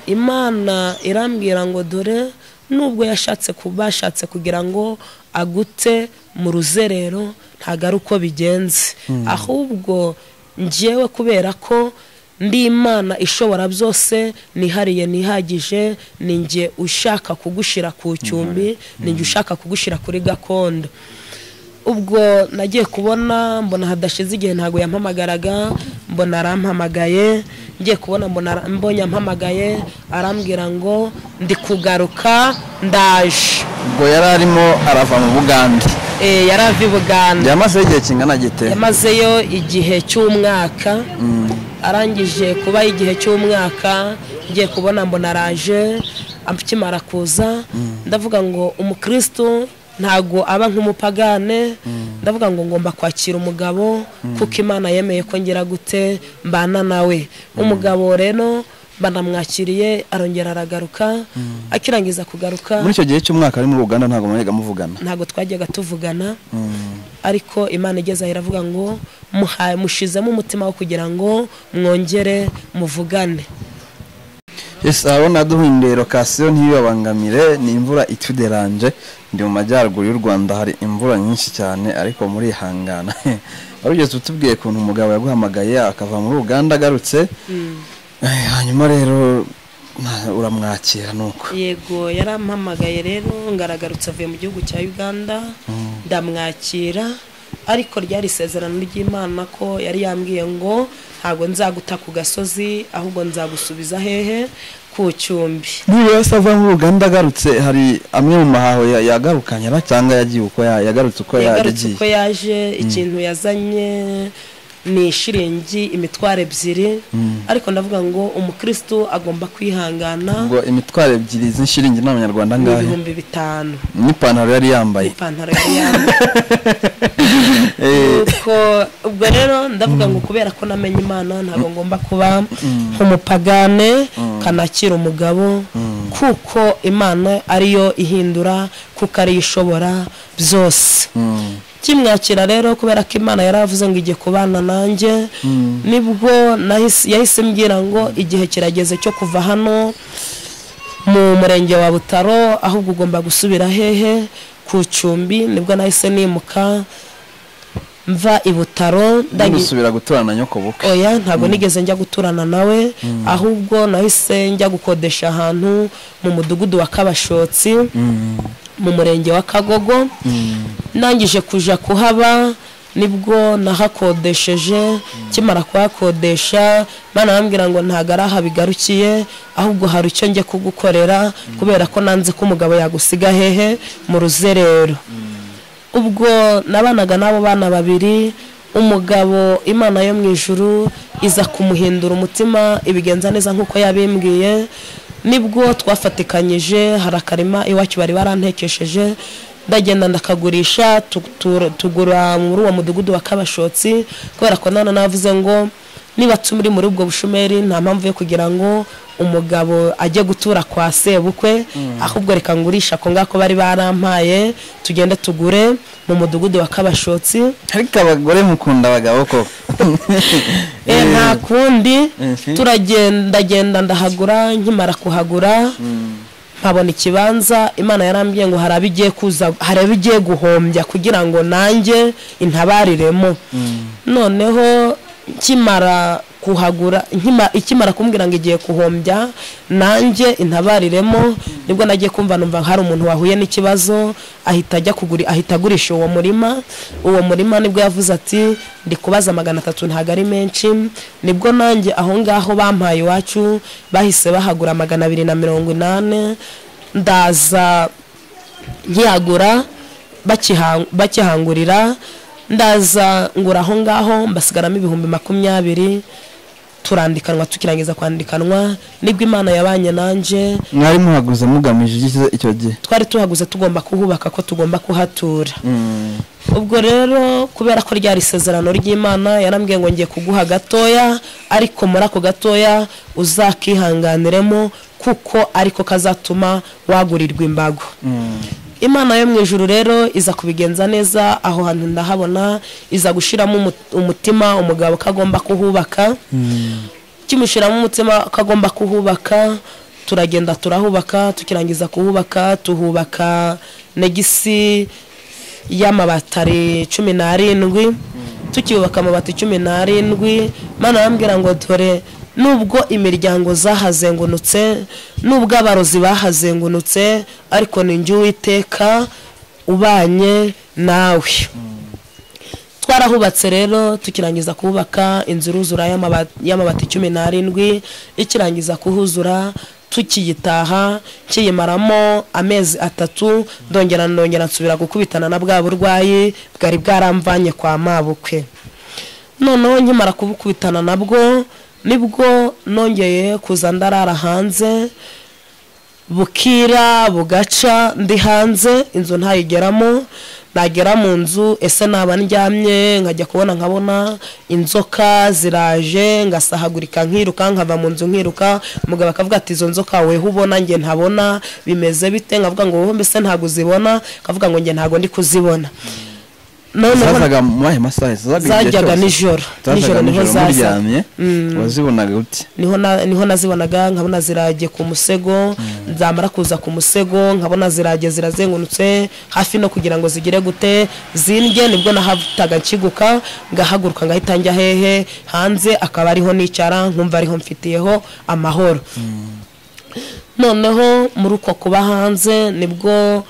imana irambwira ngo dore nubwo yashatse ku- bashatse kugira ngo agute mu ruzerero ntabwo ari uko bigenze ahubwo ngewe kubera ko ndi imana ishobora byose nihariye nihagije ni njye ushaka kugushira ku cyumbi ni njye ushaka kugushira kuri gakondo ubwo nagiye kubona mbona hadashize igihe ntabwo yampamagaraga mbona arampamagaye ngiye kubona mbona ara- mbonye ampamagaye arambwira ngo ndi kugaruka ndaje ubwo yari arimo arava mu buganda Eh, yari ava i buganda yamazeho igihe kingana gite yamazeyo igihe cy'umwaka arangije kuba igihe cy'umwaka ngiye kubona mbona araje akimara kuza ndavuga ngo umukristo ntago aba nk'umupagane ndavuga ngo ngomba kwakira umugabo kuko imana yemeye ko ngira gute mbana nawe umugabo rero banamwakiriye arongera aragaruka akirangiza kugaruka muri icyo gihe cy'umwaka ari muri uganda ntabwo mwajyaga muvugana ntago twajyaga tuvugana Mm. ariko imana igeze aho iravuga ngo "Muha- mushizemo umutima wo kugira ngo mwongere muvugane Yes, urabona duhindero kasiyo ntibibabangamire ni imvura ituderanje ndi mu majyaruguru y'u rwanda hari imvura nyinshi cyane ariko murihangana wari ugeze utubwiye ukuntu umugabo yaguhamagaye akava muri uganda agarutse Eh, hanyuma rero na- uramwakira nuko yego yarampamagaye rero ngaragarutse avuye mu gihugu cya uganda ndamwakira ariko ryari isezerano ry'imana ko yari yambwiye ngo ntabwo nzaguta ku gasozi ahubwo nzagusubiza hehe ku cyumbi niba se ava muri uganda agarutse hari amwe mu mahaho ya- yagarukanye ra cyangwa yagiye uko ya- yagarutse uko yagarutse yagiye uko yaje ikintu yazanye ni ishiringi imitwaro ebyiri ariko ndavuga ngo umukristo agomba kwihangana ubwo imitwaro ebyiri z'inshiringi n'abanyarwanda ni ngahe ibihumbi bitanu n'ipantaro yari yambaye ipantaro yari yambaye Eh, Nuko ubwo rero ndavuga ngo kubera ko namenye imana ntabwo ngomba kuba nk'umupagane kanakira umugabo kuko imana ariyo ihindura kuko ariyo ishobora byose mm. kimwakira rero kubera ko imana yari avuze ngo igiye kubana nanjye nibwo nahise- yahise mbwira ngo igihe kirageze cyo kuva hano mu murenge wa butaro ahubwo ugomba gusubira hehe ku cumbi nibwo nahise nimuka mva i butaro ndangi- gusubira guturana na nyoko bukwe oya ntabwo nigeze njya guturana nawe ahubwo nahise njya gukodesha ahantu mu mudugudu wa kabashotsi mu murenge wa kagogo ndangije kuja kuhaba nibwo nahakodesheje kimara kuhakodesha mana arambwira ngo ntabwo ari aha bigarukiye ahubwo hari icyo njye kugukorera kubera ko nanze ko umugabo yagusiga hehe mu ruzerero ubwo nabanaga n'abo bana babiri umugabo imana yo mu ijuru iza kumuhindura umutima ibigenza neza nk'uko yabimbwiye nibwo twafatikanyije hari akarima iwacu bari barantekesheje ndagenda ndakagurisha tu- tu- tugura muri uwo mudugudu wa kabashotsi kubera ko nana navuze ngo niba turi muri ubwo bushomeri nta mpamvu yo kugira ngo umugabo ajye gutura kwa sebukwe ahubwo reka ngurisha ako ngako bari barampaye tugende tugure mu mudugudu wa kabashotsi ariko abagore mukunda abagabo koko Eh, nta kundi Mhm. turagenda genda ndahagura nkimara kuhagura nkabona ikibanza imana yarambwiye ngo hari abigiye kuza hari abigiye guhombya kugira ngo nanjye intabariremo noneho nkimara kuhagura nkima- ikimara kumbwira ngo igiye guhombya nanjye intabariremo nibwo nagiye kumva numva hari umuntu wahuye n'ikibazo ahita ajya kugura ahita agurisha uwo murima uwo murima nibwo yavuze ati ndi kubaza magana atatu ntabwo ari menshi nibwo nanjye aho ngaho bampaye iwacu bahise bahagura magana abiri na mirongo inani ndaza nkihagura bakiha- bakihangurira ndaza ngura aho ngaho mbasigaramo ibihumbi makumyabiri turandikanwa tukirangiza kwandikanwa nibwo imana yabanye nanjye mwari muhaguze mugamije iki- icyo gihe twari tuhaguze tugomba kuhubaka ko tugomba kuhatura ubwo rero kubera ko ryari isezerano ry'imana yarambwiye ngo ngiye kuguha gatoya ariko muri ako gatoya uzakihanganiremo kuko ariko kazatuma wagurirwa imbago imana yo mu ijuru rero iza kubigenza neza aho hantu ndahabona iza gushyiramo umu- umutima umugabo ko agomba kuhubaka kimushyiramo umutima ko agomba kuhubaka turagenda turahubaka tukirangiza kuhubaka tuhubaka negisi y'amabatari cumi n'arindwi tukiyubaka amabati cumi n'arindwi mana arambwira ngo dore nubwo imiryango zahazengurutse nubwo abarozi bahazengurutse ariko ni njye uwiteka ubanye nawe twarahubatse rero tukirangiza kubaka inzu iruzura y'amaba- y'amabati cumi n'arindwi ikirangiza kuhuzura tukiyitaha kiyimaramo amezi atatu ndongera ndongera nsubira gukubitana na bwa burwayi bwari bwaramvanye kwa mabukwe noneho nkimara kubukubitana nabwo nibwo nongeye kuza ndarara hanze bukira bugaca ndi hanze inzu ntayigeramo nagera mu nzu ese naba ndyamye nkajya kubona nkabona inzoka ziraje ngasahagurika nkiruka nkava mu nzu nkiruka umugabo akavuga ati izo nzoka weho ubona njye ntabona bimeze bite nkavuga ngo wowe mbese ntabwo uzibona akavuga ngo njye ntabwo ndi kuzibona noneho zazaga mu mahe masaha zazaga igihe zajyaga cyose? nijoro zazaga nijoro niho nijoro zaza muryamye wazibonaga uti niho na- niho nazibonaga nkabona ziragiye ku musego zamara kuza ku musego nkabona ziragiye zirazengurutse hafi no kugira ngo zigire gute zindye nibwo nahataga nkiguka ngahaguruka ngahita njya hehe hanze akaba ariho nicara nkumva ariho mfitiyeho amahoro noneho muri uko kuba hanze nibwo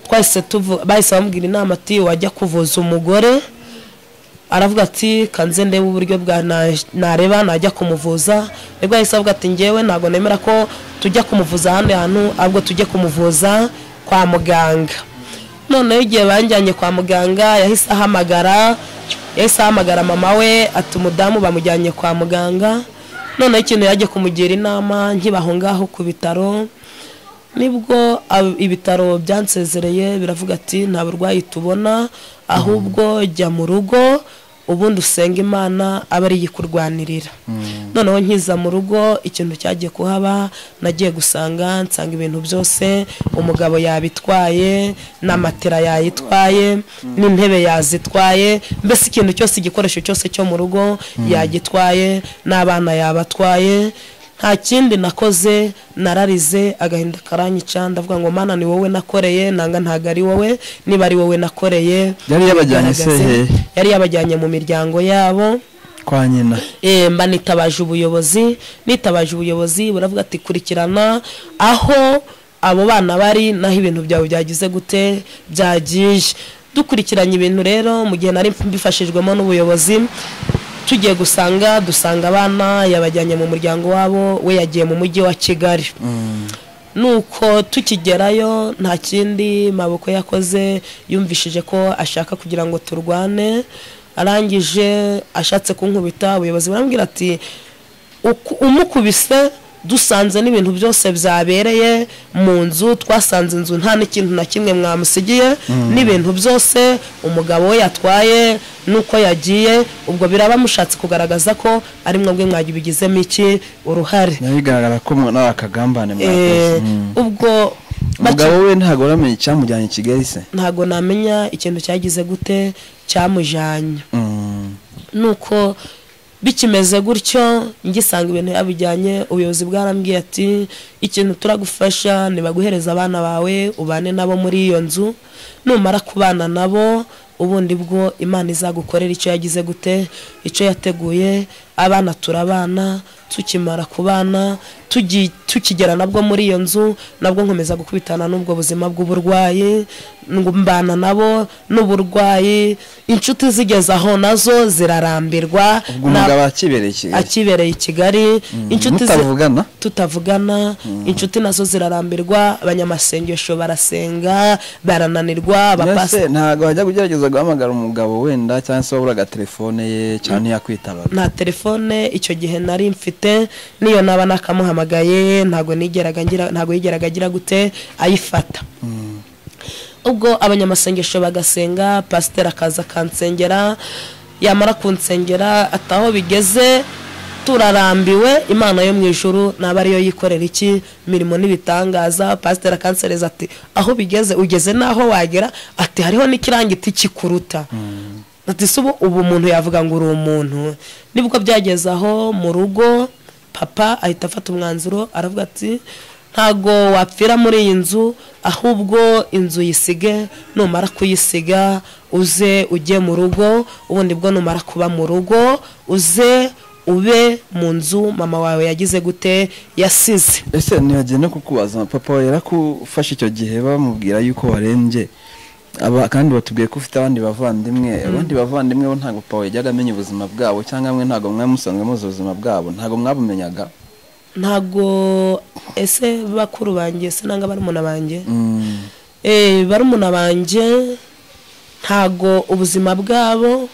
twahise tuvu bahise bamubwira inama ati wajya kuvuza umugore aravuga ati kanze ndebe uburyo bwa na- nareba najya kumuvuza nibwo yahise avuga ati ngewe ntabwo nemera ko tujya kumuvuza ahandi hantu ahubwo tujye kumuvuza kwa muganga noneho igihe banjyanye kwa muganga yahise ahamagara yahise ahamagara mama we ati umudamu bamujyanye kwa muganga noneho ikintu yagiye kumugira inama nkibaho ngaho ku bitaro nibwo ab- ibitaro byansezereye biravuga ati nta burwayi tubona ahubwo jya mu rugo ubundi usenga imana aba ariyo ikurwanirira noneho nkiza mu rugo ikintu cyagiye kuhaba nagiye gusanga nsanga ibintu byose umugabo yabitwaye n'amatera yayitwaye n'intebe yazitwaye mbese ikintu cyose igikoresho cyose cyo mu rugo yagitwaye n'abana yabatwaye nta kindi nakoze nararize agahinda karanyica ndavuga ngo mana ni wowe nakoreye nanga ntago ari wowe niba ari wowe nakoreye Yari yabajyanye se bigaragaze." hehe? yari yabajyanye mu miryango yabo kwa nyina Eh, mba nitabaje ubuyobozi nitabaje ubuyobozi buravuga ati kurikirana aho abo bana bari naho ibintu byawe byagize gute byagiye dukurikiranye ibintu rero mu gihe nari mbifashijwemo n'ubuyobozi tugiye gusanga dusanga abana yabajyanye mu muryango wabo we yagiye mu mujyi wa kigali nuko tukigerayo nta kindi maboko yakoze yumvishije ko ashaka kugira ngo turwane arangije ashatse kunkubita ubuyobozi barambwira ati "Uku- umukubise dusanze n'ibintu byose byabereye mu nzu twasanze inzu nta n'ikintu na kimwe mwamusigiye n'ibintu byose umugabo we yatwaye n'uko yagiye ubwo biraba mushatse kugaragaza ko ari mwebwe mwagibigizemo iki uruhari bigaragara ko nari akagambane Eh, mwakoze Mm. ubwo umugabo we ntabwo uramenye icyamujyanye i kigali se ntabwo namenya ikintu cyagize gute cyamujyanye Mm. nuko bikimeze gutyo ngisanga ibintu yabijyanye ubuyobozi bwarambwiye ati ikintu turagufasha nibaguhereza abana bawe ubane nabo muri iyo nzu numara kubana nabo ubundi bwo imana izagukorera icyo yagize gute icyo yateguye abana turabana tukimara kubana tugi- tukigera nabwo muri iyo nzu nabwo nkomeza gukubitana n'ubwo buzima bw'uburwayi ngo mbana nabo n'uburwayi inshuti zigeze aho nazo zirarambirwa ubwo na- umugabo akibereye i kigali akibereye i kigali inshuti zi- mutavugana tutavugana inshuti nazo zirarambirwa abanyamasengesho barasenga barananirwa mbese abapasi ntabwo wajya ugerageza guhamagara umugabo wenda cyangwa se wabura agatelefone ye cyane yakwitabaza nta telefone icyo gihe nari mfite n'iyo naba nakamuhamagaye ntabwo nigeraga ngira ntabwo yigeraga agira gute ayifata ubwo abanyamasengesho bagasenga pasiteri akaza akansengera yamara kunsengera ataho bigeze turarambiwe imana yo mu ijuru naba ariyo yikorera iki mirimo n'ibitangaza pasiteri akansereza ati aho bigeze ugeze n'aho wagera ati hariho n'ikirangiti kikuruta ati si ubu ubu umuntu yavuga ngo uri umuntu nibwo byageze aho mu rugo papa ahita afata umwanzuro aravuga ati ntago wapfira muri iyi nzu ahubwo inzu yisige numara kuyisiga uze ujye mu rugo ubundi bwo numara kuba mu rugo uze ube mu nzu mama wawe yagize gute yasize ese ntibagiye no kukubaza papa we yarakufashe icyo gihe bamubwira yuko warembye aba kandi batubwiye ko ufite abandi bavandimwe abandi bavandimwe bo ntabwo papa we yajyaga amenya ubuzima bwabo cyangwa mwe ntabwo mwamusanzwe muzi ubuzima bwabo ntabwo mwabumenyaga ntago ese bakuru banjye se nanga barumuna banjye Mm. Eh, barumuna banjye ntago ubuzima bwabo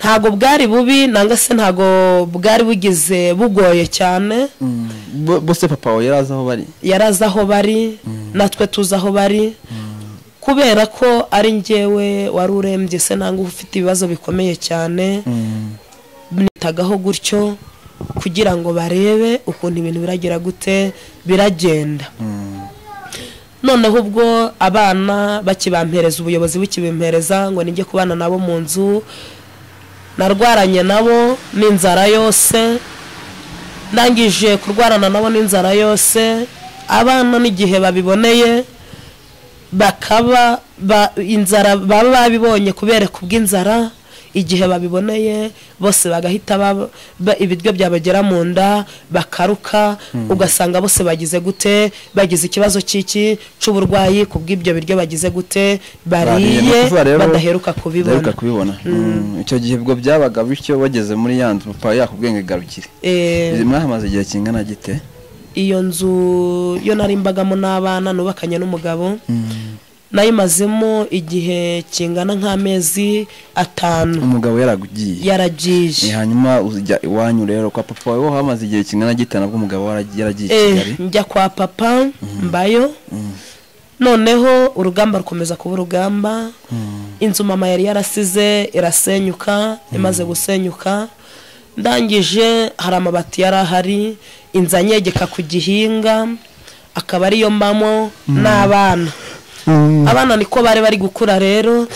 ntago bwari bubi nanga se ntago bwari bugize bugoye cyane Mm. Bo- bose papa we yari azi aho bari yari azi aho bari natwe tuzi aho bari kubera ko ari njyewe wari urembye se nanga ufite ibibazo bikomeye cyane Mm. nitagaho gutyo kugira ngo barebe ukuntu ibintu biragira gute biragenda noneho ubwo abana bakibampereza ubuyobozi bukibimpereza ngo nijye kubana nabo mu nzu narwaranye nabo n'inzara yose ndangije kurwarana nabo n'inzara yose abana n'igihe babiboneye bakaba ba, inzara baba babibonye kubereka ubw'inzara igihe babiboneye bose bagahita baba- ba- ibiryo byabagera mu nda bakaruka ugasanga bose bagize gute bagize ikibazo cy'iki cy'uburwayi ku bw'ibyo biryo bagize gute Bariye, ni bariye ukuvuga rero- badaheruka kubibona Udaheruka kubibona Mm. icyo gihe ubwo byabaga bityo bageze muri ya nzu papa we yakubwenge garukire Eh, mwahamaze igihe kingana gite iyo nzu yo nari mbagamo n'abana nubakanye n'umugabo Mm. nayimazemo igihe kingana nk'amezi atanu umugabo yaragugiye Ni yaragiye hanyuma ujya iwanyu rero kwa papa wawe ho hamaze igihe kingana gite nabwo umugabo waragi- yaragiye i Kigali Eh, njya kwa papa mbayo noneho urugamba rukomeza kuba urugamba inzu mama yari yarasize irasenyuka imaze gusenyuka ndangije hari amabati yari ahari inzu anyegeka ku gihinga akaba ariyo mbamo n'abana abana niko bari bari gukura rero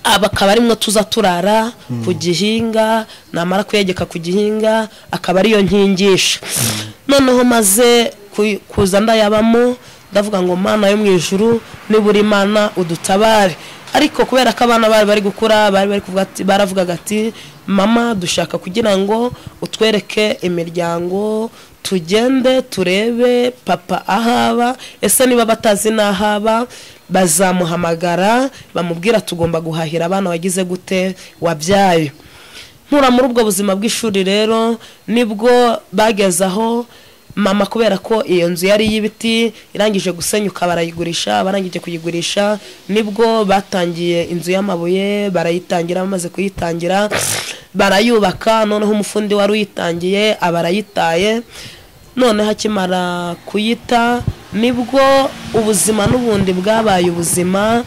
aba akaba arimwo tuza turara ku gihinga namara kuyegeka ku gihinga akaba ariyo nkingisha noneho maze ku- kuza ndayabamo ndavuga ngo mana yo mu ijuru nibura imana udutabare ariko kubera ko abana bari bari gukura bari bari kuvuga ati- baravugaga ati mama dushaka kugira ngo utwereke imiryango tugende turebe papa ahaba ese niba batazi n'ahaba bazamuhamagara bamubwira tugomba guhahira abana wagize gute wabyaye nkura muri ubwo buzima bw'ishuri rero nibwo bageze aho mama kubera ko iyo nzu yari iy'ibiti irangije gusenyuka barayigurisha barangije kuyigurisha nibwo batangiye inzu y'amabuye barayitangira bamaze kuyitangira barayubaka noneho umufundi wari uyitangiye aba arayitaye noneho akimara kuyita nibwo ubuzima n'ubundi bwabaye ubuzima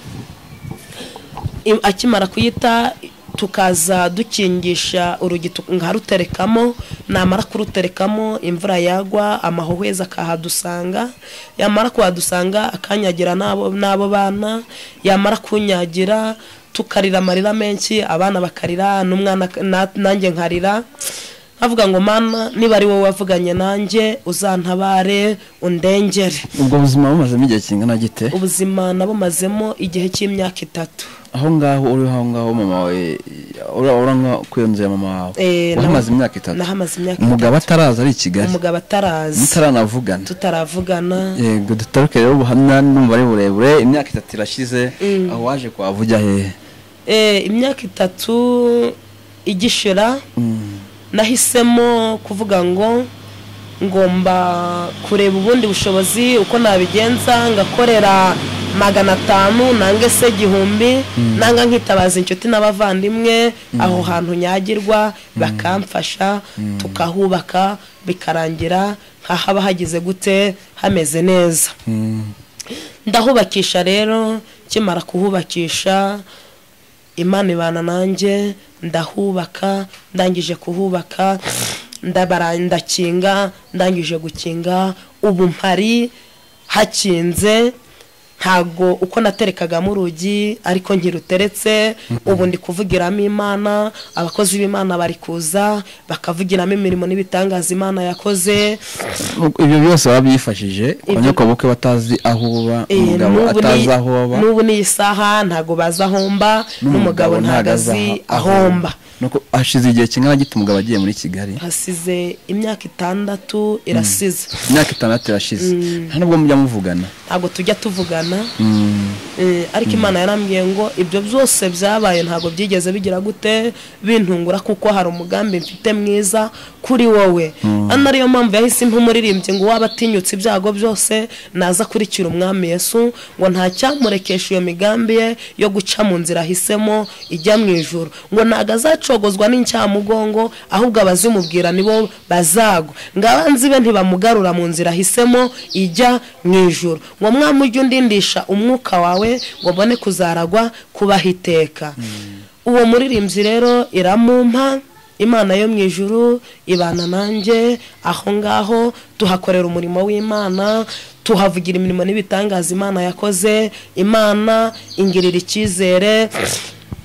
i- akimara kuyita tukaza dukingisha urugi tu- nkaruterekamo namara kuruterekamo imvura yagwa amahohwezi akahadusanga yamara kuhadusanga akanyagira n'abo n'abo bana yamara kunyagira tukarira amarira menshi abana bakarira n'umwana ak- na- nanjye nkarira nkavuga ngo mana niba ari wowe wavuganye nanjye uzantabare undengere ubwo buzima bumazemo igihe kingana gite ubuzima nabumazemo igihe cy'imyaka itatu aho ngaho uri aho ngaho mama wawe ura- ura nka ku iyo nzu ya mama wawe Eh, naho- wahamaze imyaka itatu nahamaze imyaka umugabo ataraza ari i kigali umugabo atarazi mutaranavugana tutaravugana yego dutaruke rero ubuhamya n'umubare burebure imyaka itatu irashize aho waje kuhavujya hehe Eh, imyaka itatu igishira Mm. nahisemo kuvuga ngo ngomba kureba ubundi bushobozi uko nabigenza ngakorera magana atanu nange se igihumbi nanga nkitabaza inshuti n'abavandimwe aho hantu nyagirwa bakamfasha tukahubaka bikarangira nkahaba hagize gute hameze neza Mm. ndahubakisha rero kimara kuhubakisha imana ibana nanjye ndahubaka ndangije kuhubaka ndabara ndakinga ndangije gukinga ubu mpari hakinze ntago uko naterekagamo urugi ariko nkiruteretse ubu ndi kuvugiramo imana abakozi b'imana bari kuza bakavugiramo imirimo n'ibitangaza imana yakoze ibyo byose wabyifashije ku Ibyo- nyokobukwe batazi aho uba Eh, umugabo n'ubu ni- atazi aho aba n'ubu n'iyi saha ntago bazi aho mba n'umugabo ntago azi aho mba nuko hashize igihe kingana gite umugabo agiye muri kigali hasize imyaka itandatu irasize imyaka itandatu irashize nta nubwo mujya muvugana ntabwo tujya tuvugana Mm. Eh, ariko imana yarambwiye ngo ibyo byose byabaye ntabwo byigeze bigira gute bintungura kuko hari umugambi mfite mwiza kuri wowe ano ariyo mpamvu yahise impa umuririmbyi ngo waba atinyutse ibyago byose naza kurikira umwami yesu ngo ntacyamurekesha iyo migambi ye yo guca mu nzira ahisemo ijya mu ijoro ngo ntago azacogozwa n'incyamugongo ahubwo abazimubwira nibo bazagwa ngo abanzi be ntibamugarura mu nzira ahisemo ijya mu ijoro ngo mwami ujye undindisha umwuka wawe ngo mbone kuzaragwa kubaho iteka uwo muririmbyi rero iramumpa imana yo mu ijuru ibana nanjye aho ngaho tuhakorera umurimo w'imana tuhavugira imirimo n'ibitangaza imana yakoze imana ingirira icyizere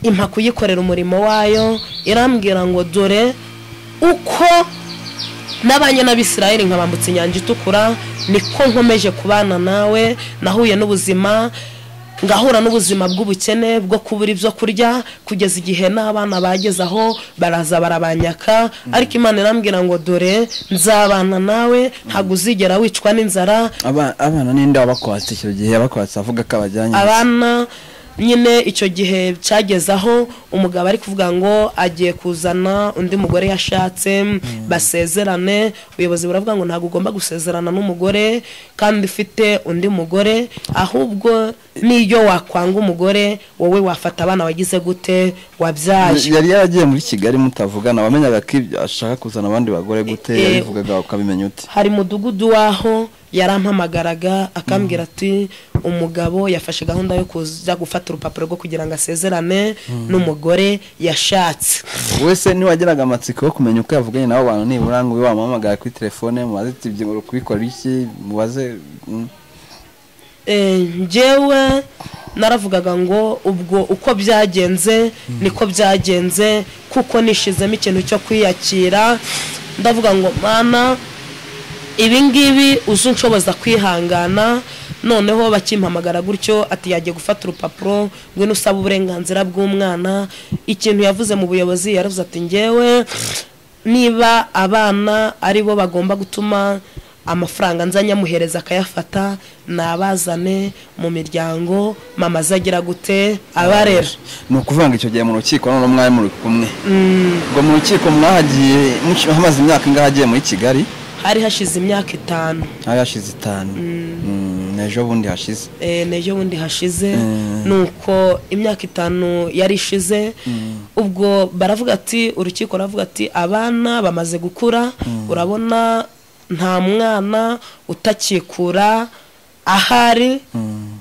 impa kuyikorera umurimo wayo irambwira ngo dore uko nabanye n'abisirayeli nkabambutsa inyanja itukura niko nkomeje kubana nawe nahuye n'ubuzima ngahura n'ubuzima bw'ubukene bwo kubura ibyo kurya kugeza igihe n'abana bageze aho baraza barabanyaka ariko imana irambwira ngo dore nzabana nawe ntabwo uzigera wicwa n'inzara Aba- abana ninde wabakwatse icyo gihe yabakwatse avuga ko abajyanye abana nyine icyo gihe cyageze aho umugabo ari kuvuga ngo agiye kuzana undi mugore yashatse basezerane ubuyobozi buravuga ngo ntabwo ugomba gusezerana n'umugore kandi ufite undi mugore ahubwo n'iyo wakwanga umugore wowe wafata abana wagize gute wabyaye yari yaragiye muri kigali mutavugana wamenyaga ko ibyo ashaka kuzana abandi bagore gute Eh, eh, yabivugaga ukabimenya ute hari mudugudu waho yarampamagaraga akambwira ati umugabo yafashe gahunda yo kuza gufata urupapuro rwo kugira ngo asezerane n'umugore yashatse wese niwagiraga amatsiko yo kumenya uko yavuganye nabo bantu nibura ngo ube wamuhamagara kuri telefone mubaze iti ibyo uri kubikora iki mubaze mm. Eh, njyewe naravugaga ngo ubwo uko byagenze niko byagenze kuko nishizemo ikintu cyo kwiyakira ndavuga ngo mana ibi ngibi uzi nshoboza kwihangana noneho bakimpamagara gutyo ati yagiye gufata urupapuro ngwino usaba uburenganzira bw'umwana ikintu yavuze mu buyobozi yaravuze ati ngewe niba abana ari bo bagomba gutuma amafaranga nza nyamuhereza akayafata nabazane mu miryango mama azagira gute abarera ni ukuvuga ngo icyo gihe mu rukiko none mwari muri kumwe ubwo mu rukiko mwahagiye muci- hamaze imyaka ingahe agiye muri kigali hari hashize imyaka itanu hari hashize itanu Mm, ejo bundi hashize Eh, n'ejo bundi hashize ni uko imyaka itanu yari ishize ubwo baravuga ati urukiko ruravuga ati abana bamaze gukura urabona nta mwana utakikura ahari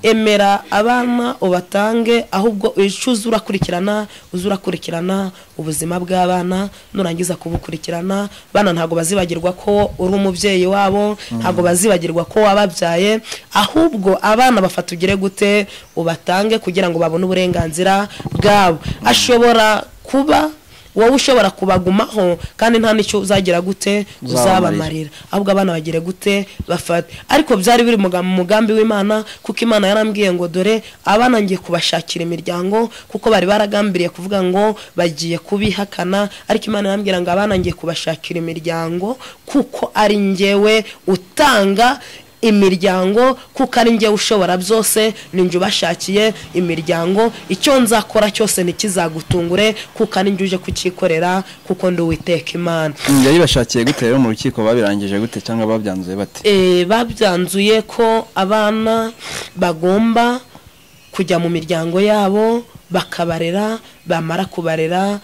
emera abana ubatange ahubwo ucuze urakurikirana uze urakurikirana ubuzima bw'abana nurangiza kubukurikirana bana ntabwo bazibagirwa ko uri umubyeyi wabo ntabwo bazibagirwa ko wababyaye ahubwo abana bafata ugire gute ubatange kugira ngo babone uburenganzira bwabo ashobora kuba wowe ushobora kubagumaho kandi nta n'icyo uzagira gute uzabamarira ahubwo abana bagire gute bafate ariko byari biri mu ga- mu mugambi w'imana kuko imana yarambwiye ngo dore abana ngiye kubashakira imiryango kuko bari baragambiriye kuvuga ngo bagiye kubihakana ariko imana yarambwira ngo abana ngiye kubashakira imiryango kuko ari ngewe utanga imiryango kuko ari njye ushobora byose ninjye ubashakiye imiryango icyo nzakora cyose ntikizagutungure kuko ari njye uje kucyikorera kuko ndi uwiteka imana Mm, yari bashakiye gute rero mu rukiko babirangije gute cyangwa babyanzuye bate Eh, babyanzuye ko abana bagomba kujya mu miryango yabo bakabarera bamara kubarera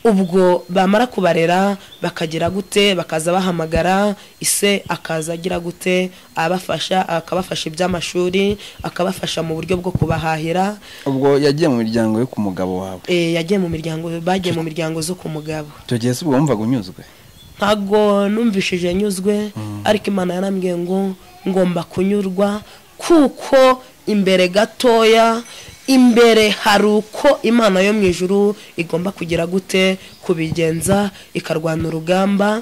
ubwo bamara kubarera bakagira gute bakaza bahamagara ise akaza agira gute abafasha akabafasha iby'amashuri akabafasha mu buryo bwo kubahahira ubwo yagiye mu miryango yo ku mugabo wawe Eh, yagiye mu miryango bagiye mu miryango zo ku mugabo tugeze ubwo wumvaga unyuzwe ntabwo numvishije nyuzwe ariko imana yarambwiye ngo ngomba kunyurwa kuko imbere gatoya imbere hari uko imana yo mu ijuru igomba kugira gute kubigenza ikarwana urugamba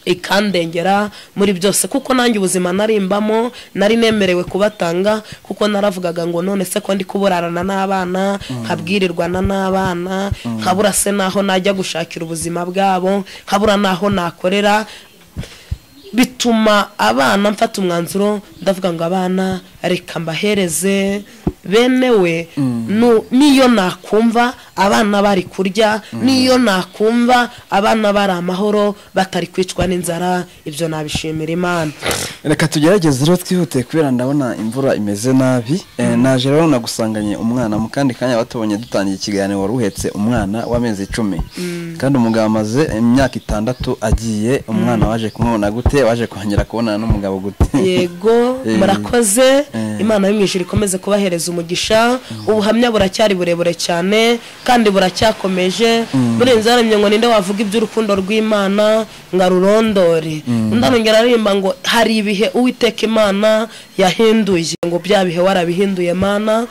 ikandengera muri byose kuko nanjye ubuzima narimbamo nari nemerewe kubatanga kuko naravugaga ngo none se ko ndi kuburarana n'abana nkabwirirwana n'abana nkabura se n'aho najya gushakira ubuzima bwabo nkabura n'aho nakorera bituma abana mfata umwanzuro ndavuga ngo abana reka mbahereze benewe nu- niyo nakumva abana bari kurya niyo nakumva abana bari amahoro batari kwicwa n'inzara ibyo nabishimira imana reka tugerageze rero twihutiye kubera ndabona imvura imeze nabi Eh, naje rero nagusanganye umwana mu kandi kanya batubonye dutangiye ikiganiro wari uhetse umwana w'amezi icumi kandi umugabo amaze imyaka itandatu agiye umwana waje kumubona gute waje kongera kubonana n'umugabo gute yego Eh. murakoze Eh. imana yo mu ijuru ikomeze kubahereza umugisha ubuhamya buracyari burebure cyane kandi buracyakomeje burenze haramye ngo ninde wavuga iby'urukundo rw'imana ngo arurondore undi arongera aririmba ngo hari ibihe uwiteka imana yahinduye ngo bya bihe warabihinduye mana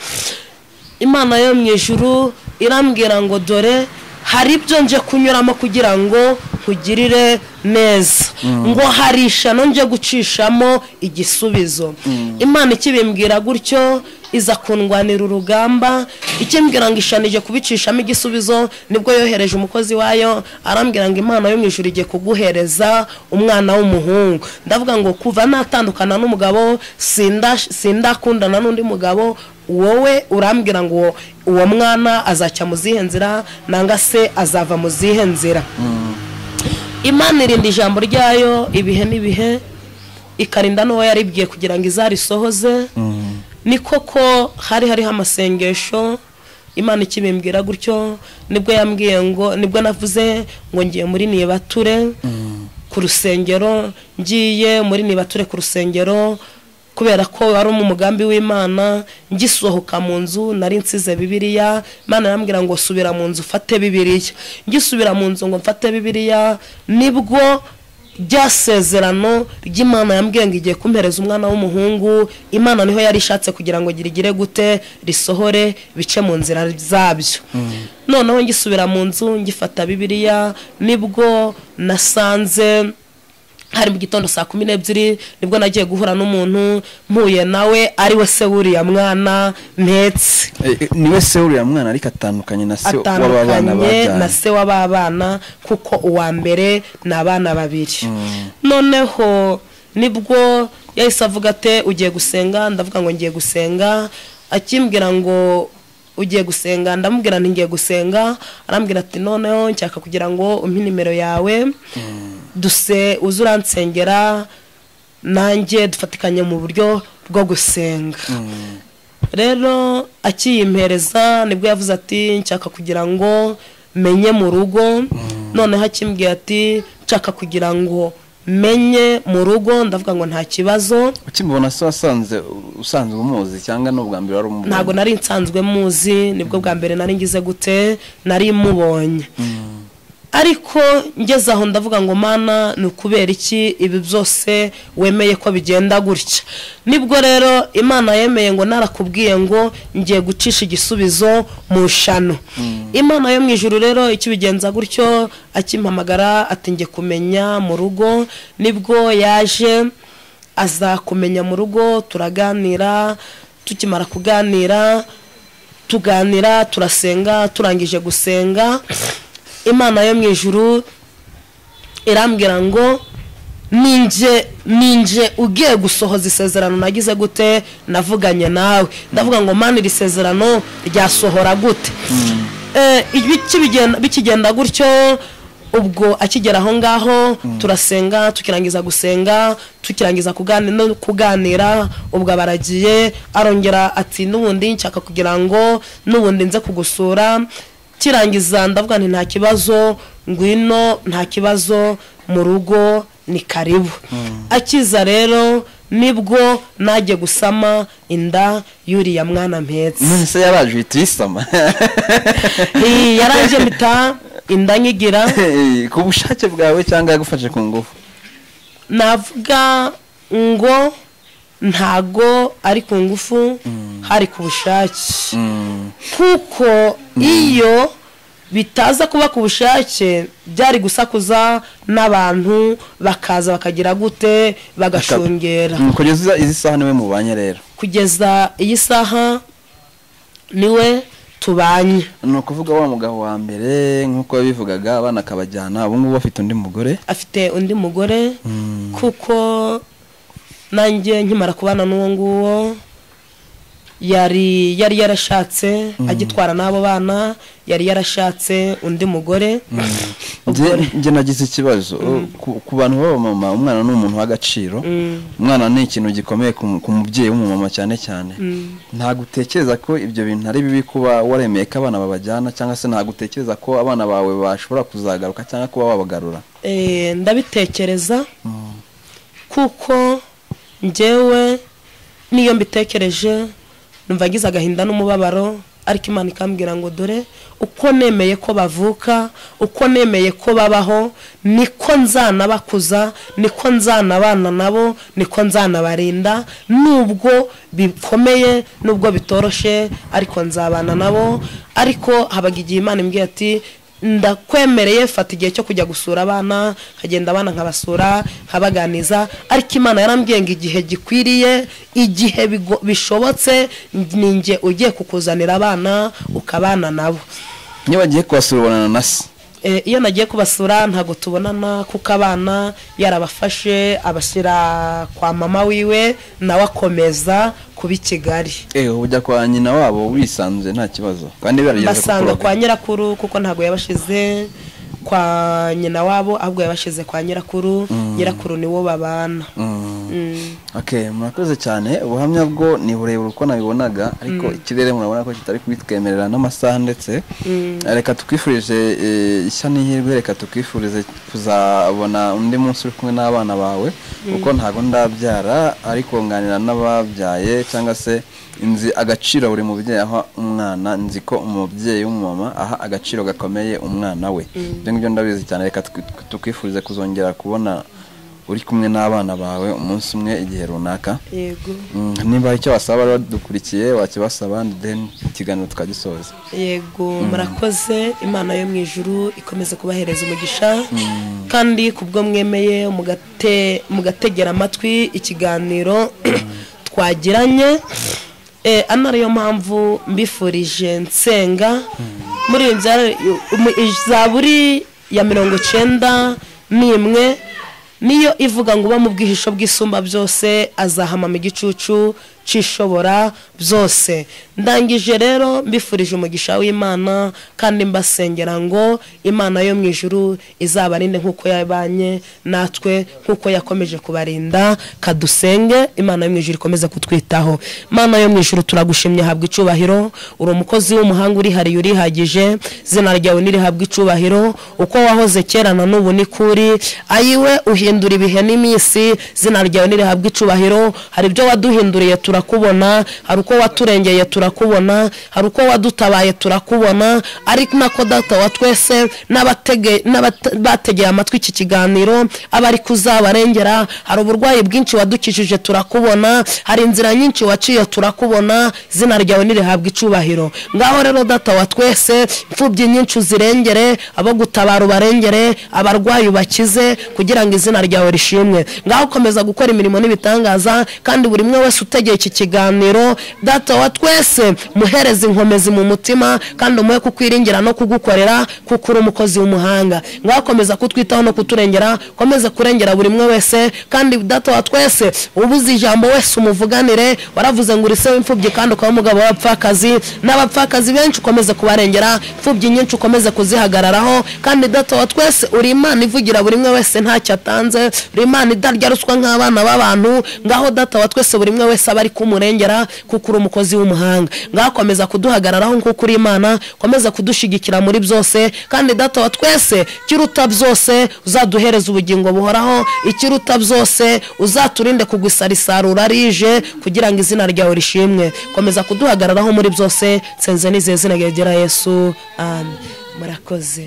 imana yo mu ijuru irambwira ngo dore hari ibyo nje kunyuramo kugira ngo nkugirire neza ngo hari ishano nje gucishamo igisubizo imana ikibimbwira gutyo iza kundwanira urugamba ikimbwira ngo ishano igiye kubicishamo igisubizo nibwo yohereje umukozi wayo arambwira ngo imana yo mu ijuru igiye kuguhereza umwana w'umuhungu ndavuga ngo kuva natandukana n'umugabo sindash- sindakundana n'undi mugabo wowe urambwira ngo uwo- uwo mwana azajya mu zihe nzira nanga se azava mu zihe nzira imana irinda ijambo ryayo ibihe n'ibihe ikarinda n'uwo yaribwiye kugira ngo izarisohoze ni koko hari hariho amasengesho imana ikibimbwira gutyo nibwo yambwiye ngo nibwo navuze ngo ngiye muri nibature ku rusengero ngiye muri nibature ku rusengero kubera ko wari mu mugambi w'imana ngisohoka mu nzu nari nsize bibiliya imana arambwira ngo subira mu nzu ufate bibiliya ngisubira mu nzu ngo mfate bibiliya nibwo ryasezerano ry'imana yambwiye ngo igiye kumpereza umwana w'umuhungu imana niho yari ishatse kugira ngo girigire gute risohore bice mu nzira zabyo noneho ngisubira mu nzu ngifata bibiliya nibwo nasanze hari mu gitondo saa kumi n'ebyiri nibwo nagiye guhura n'umuntu mpuye nawe ari we se wuriya mwana ntetse Eh, eh, niwe se uriya mwana ariko atandukanye na se w'aba bana atandukanye na bajyanye se w'ababana kuko uwa mbere ni abana babiri noneho nibwo yahise avuga ate ugiye gusenga ndavuga ngo ngiye gusenga akimbwira ngo ugiye gusenga ndamubwira nti ngiye gusenga arambwira ati noneho nshaka kugira ngo umpe nimero yawe duse uza uransengera nanjye dufatikanye mu buryo bwo gusenga rero akiyimpereza nibwo yavuze ati nshaka kugira ngo menye mu rugo noneho akimbwiye ati nshaka kugira ngo menye mu rugo ndavuga ngo nta kibazo ukimubona se wasanze usanzwe umuzi cyangwa ni ubwa mbere wari umubonye ntabwo nari nsanzwe muzi nibwo bwa mbere nari ngize gute nari mubonye ariko ngeze aho ndavuga ngo mana ni ukubera iki ibi byose wemeye ko bigenda gutya nibwo rero imana yemeye ngo narakubwiye ngo ngiye gucisha igisubizo mu nshano imana yo mu ijoro rero ikibigenza gutyo akimpamagara ati nge kumenya mu rugo nibwo yaje aza kumenya mu rugo turaganira tukimara kuganira tuganira turasenga turangije gusenga imana yo mu ijuru irambwira ngo ninjye ninjye ugiye gusohoza isezerano nagize gute navuganye nawe ndavuga ngo mana iri sezerano ryasohora gute Eh, bikibigenda- bikigenda gutyo ubwo akigera aho ngaho turasenga tukirangiza gusenga tukirangiza kugani- no kuganira ubwo abaragiye arongera ati n'ubundi nshaka kugira ngo n'ubundi nze kugusura kirangiza ndavuga nti nta kibazo ngwino nta kibazo mu rugo ni karibu akiza rero nibwo najye gusama inda y'uriya mwana mpetse none se yaraje uhita uyisama Iyi yaranje mpita inda nyigira ku bushake bwawe cyangwa yagufashe ku ngufu navuga ngo ntago ari ku ngufu hari ku bushake kuko iyo bitaza kuba ku bushake byari gusakuza n'abantu bakaza bakagira gute bagashungera Mm, kugeza izi saha niwe mubanye rero kugeza iyi saha niwe tubanye ni ukuvuga wa mugabo wa mbere nk'uko yabivugaga abana akabajyana ubu ngubu bafite undi mugore afite undi mugore kuko nanjye nkimara kubana n'uwo nguwo yari yari yarashatse agitwara n'abo bana yari yarashatse undi mugore Njye- njye nagize ikibazo Ku- ku bantu b'abamama umwana ni umuntu w'agaciro umwana ni ikintu gikomeye ku mu- ku mubyeyi w'umumama cyane cyane ntabwo utekereza ko ibyo bintu ari bibi kuba waremeye ko abana babajyana cyangwa se ntabwo utekereza ko abana bawe bashobora kuzagaruka cyangwa kuba wabagarura Eh, ndabitekereza kuko njyewe niyo mbitekereje numva ngize agahinda n'umubabaro ariko imana ikambwira ngo dore uko nemeye ko bavuka uko nemeye ko babaho niko nzanabakuza niko nzanabana nabo niko nzanabarinda nubwo bikomeye nubwo bitoroshe ariko nzabana nabo ariko habaga igihe imana imbwiye ati ndakwemereye fata igihe cyo kujya gusura abana nkagenda abana nkabasura nkabaganiza ariko imana yarambwiye ngo igihe gikwiriye igihe bigo- bishobotse ninjye ugiye kukuzanira abana ukabana nabo niba bagiye kubasura ubonana na se Eh, iyo nagiye kubasura ntabwo tubonana kuko abana yarabafashe abashyira kwa mama wiwe nawe akomeza kuba i kigali ewe ujya kwa nyina wabo wisanzuye nta kibazo kandi barageze basanga kukuroga kwa nyirakuru kuko ntabwo yabashize kwa nyina wabo ahubwo yabashize kwa nyirakuru nyirakuru niwo babana Mm. Mm. Okay, murakoze cyane ubuhamya bwo ni burebure uko nabibonaga ariko ikirere murabona ko kitari kubitwemerera n'amasaha ndetse reka tukwifurije eh, ishya n'ihirwe reka tukwifurize kuzabona undi munsi uri kumwe n'abana bawe kuko ntabwo ndabyara ariko nganira n'ababyaye cyangwa se nzi agaciro buri mubyeyi aha umwana nzi ko umubyeyi w'umumama aha agaciro gakomeye umwana we ibyo ngibyo ndabizi cyane reka twi- tukwifurize kuzongera kubona uri kumwe n'abana bawe umunsi umwe igihe runaka yego Mm, niba icyo wasaba rero dukurikiye wakibasaba and then ikiganiro tukagisoza yego murakoze imana yo mu ijuru ikomeze kubahereza umugisha kandi ku bwo mwemeye mugate- mugategera amatwi ikiganiro twagiranye Eh, ana ariyo mpamvu mbifurije nsenga muri iyo nzara- mu- izaburi ya mirongo icyenda n'imwe niyo ivuga ngo uba mu bwihisho bw'isumba byose azahamama igicucu nshishobora byose ndangije rero mbifurije umugisha w'imana kandi mbasengera ngo imana yo mu ijuru izabarinde nk'uko yabanye natwe nk'uko yakomeje kubarinda kadusenge imana yo mu ijuru ikomeze kutwitaho imana yo mu ijuru turagushimye habwa icubahiro uri umukozi w'umuhanga urihariye urihagije izina ryawe nirihabwa icubahiro uko wahoze kera na n'ubu ni kuri ayiwe uhindura ibihe n'iminsi izina ryawe nirihabwa icubahiro hari ibyo waduhinduriye turakubona hari uko waturengeye turakubona hari uko wadutabaye turakubona ari nako data wa twese n'abatege- n'abate- bategeye amatwi iki kiganiro abari kuzabarengera hari uburwayi bwinshi wadukijije turakubona hari inzira nyinshi waciye turakubona izina ryawe nirihabwa icubahiro ngaho rero data wa twese imfubyi nyinshi uzirengere abo gutabara ubarengere abarwayi ubakize kugira ngo izina ryawe rishimwe ngaho komeza gukora imirimo n'ibitangaza kandi buri umwe wese utegeye iki kiganiro data wa twese muhereze inkomezi mu mutima kandi umuhe kukwiringira no kugukorera kuko uri umukozi w'umuhanga ngaho komeza kutwitaho no kuturengera komeze kurengera buri umwe wese kandi data wa twese ubuze ijambo wese umuvuganire waravuze ngo uri se w'imfubyi kandi ukaba umugabo w'abapfakazi n'abapfakazi benshi ukomeze kubarengera imfubyi nyinshi ukomeze kuzihagararaho kandi data wa twese uri imana ivugira buri umwe wese ntacyo atanze uri imana idarya ruswa nk'abana b'abantu ngaho data wa twese buri umwe wese aba ari kumurengera kuko uri umukozi w'umuhanga ngaho komeza kuduhagararaho nk'uko uri imana komeza kudushigikira muri byose kandi data wa twese ikiruta byose uzaduhereza ubugingo buhoraho ikiruta byose uzaturinde kugusarisarura rije kugira ngo izina ryawe rishimwe komeza kuduhagararaho muri byose nsenze nizeye izina rya yesu amen murakoze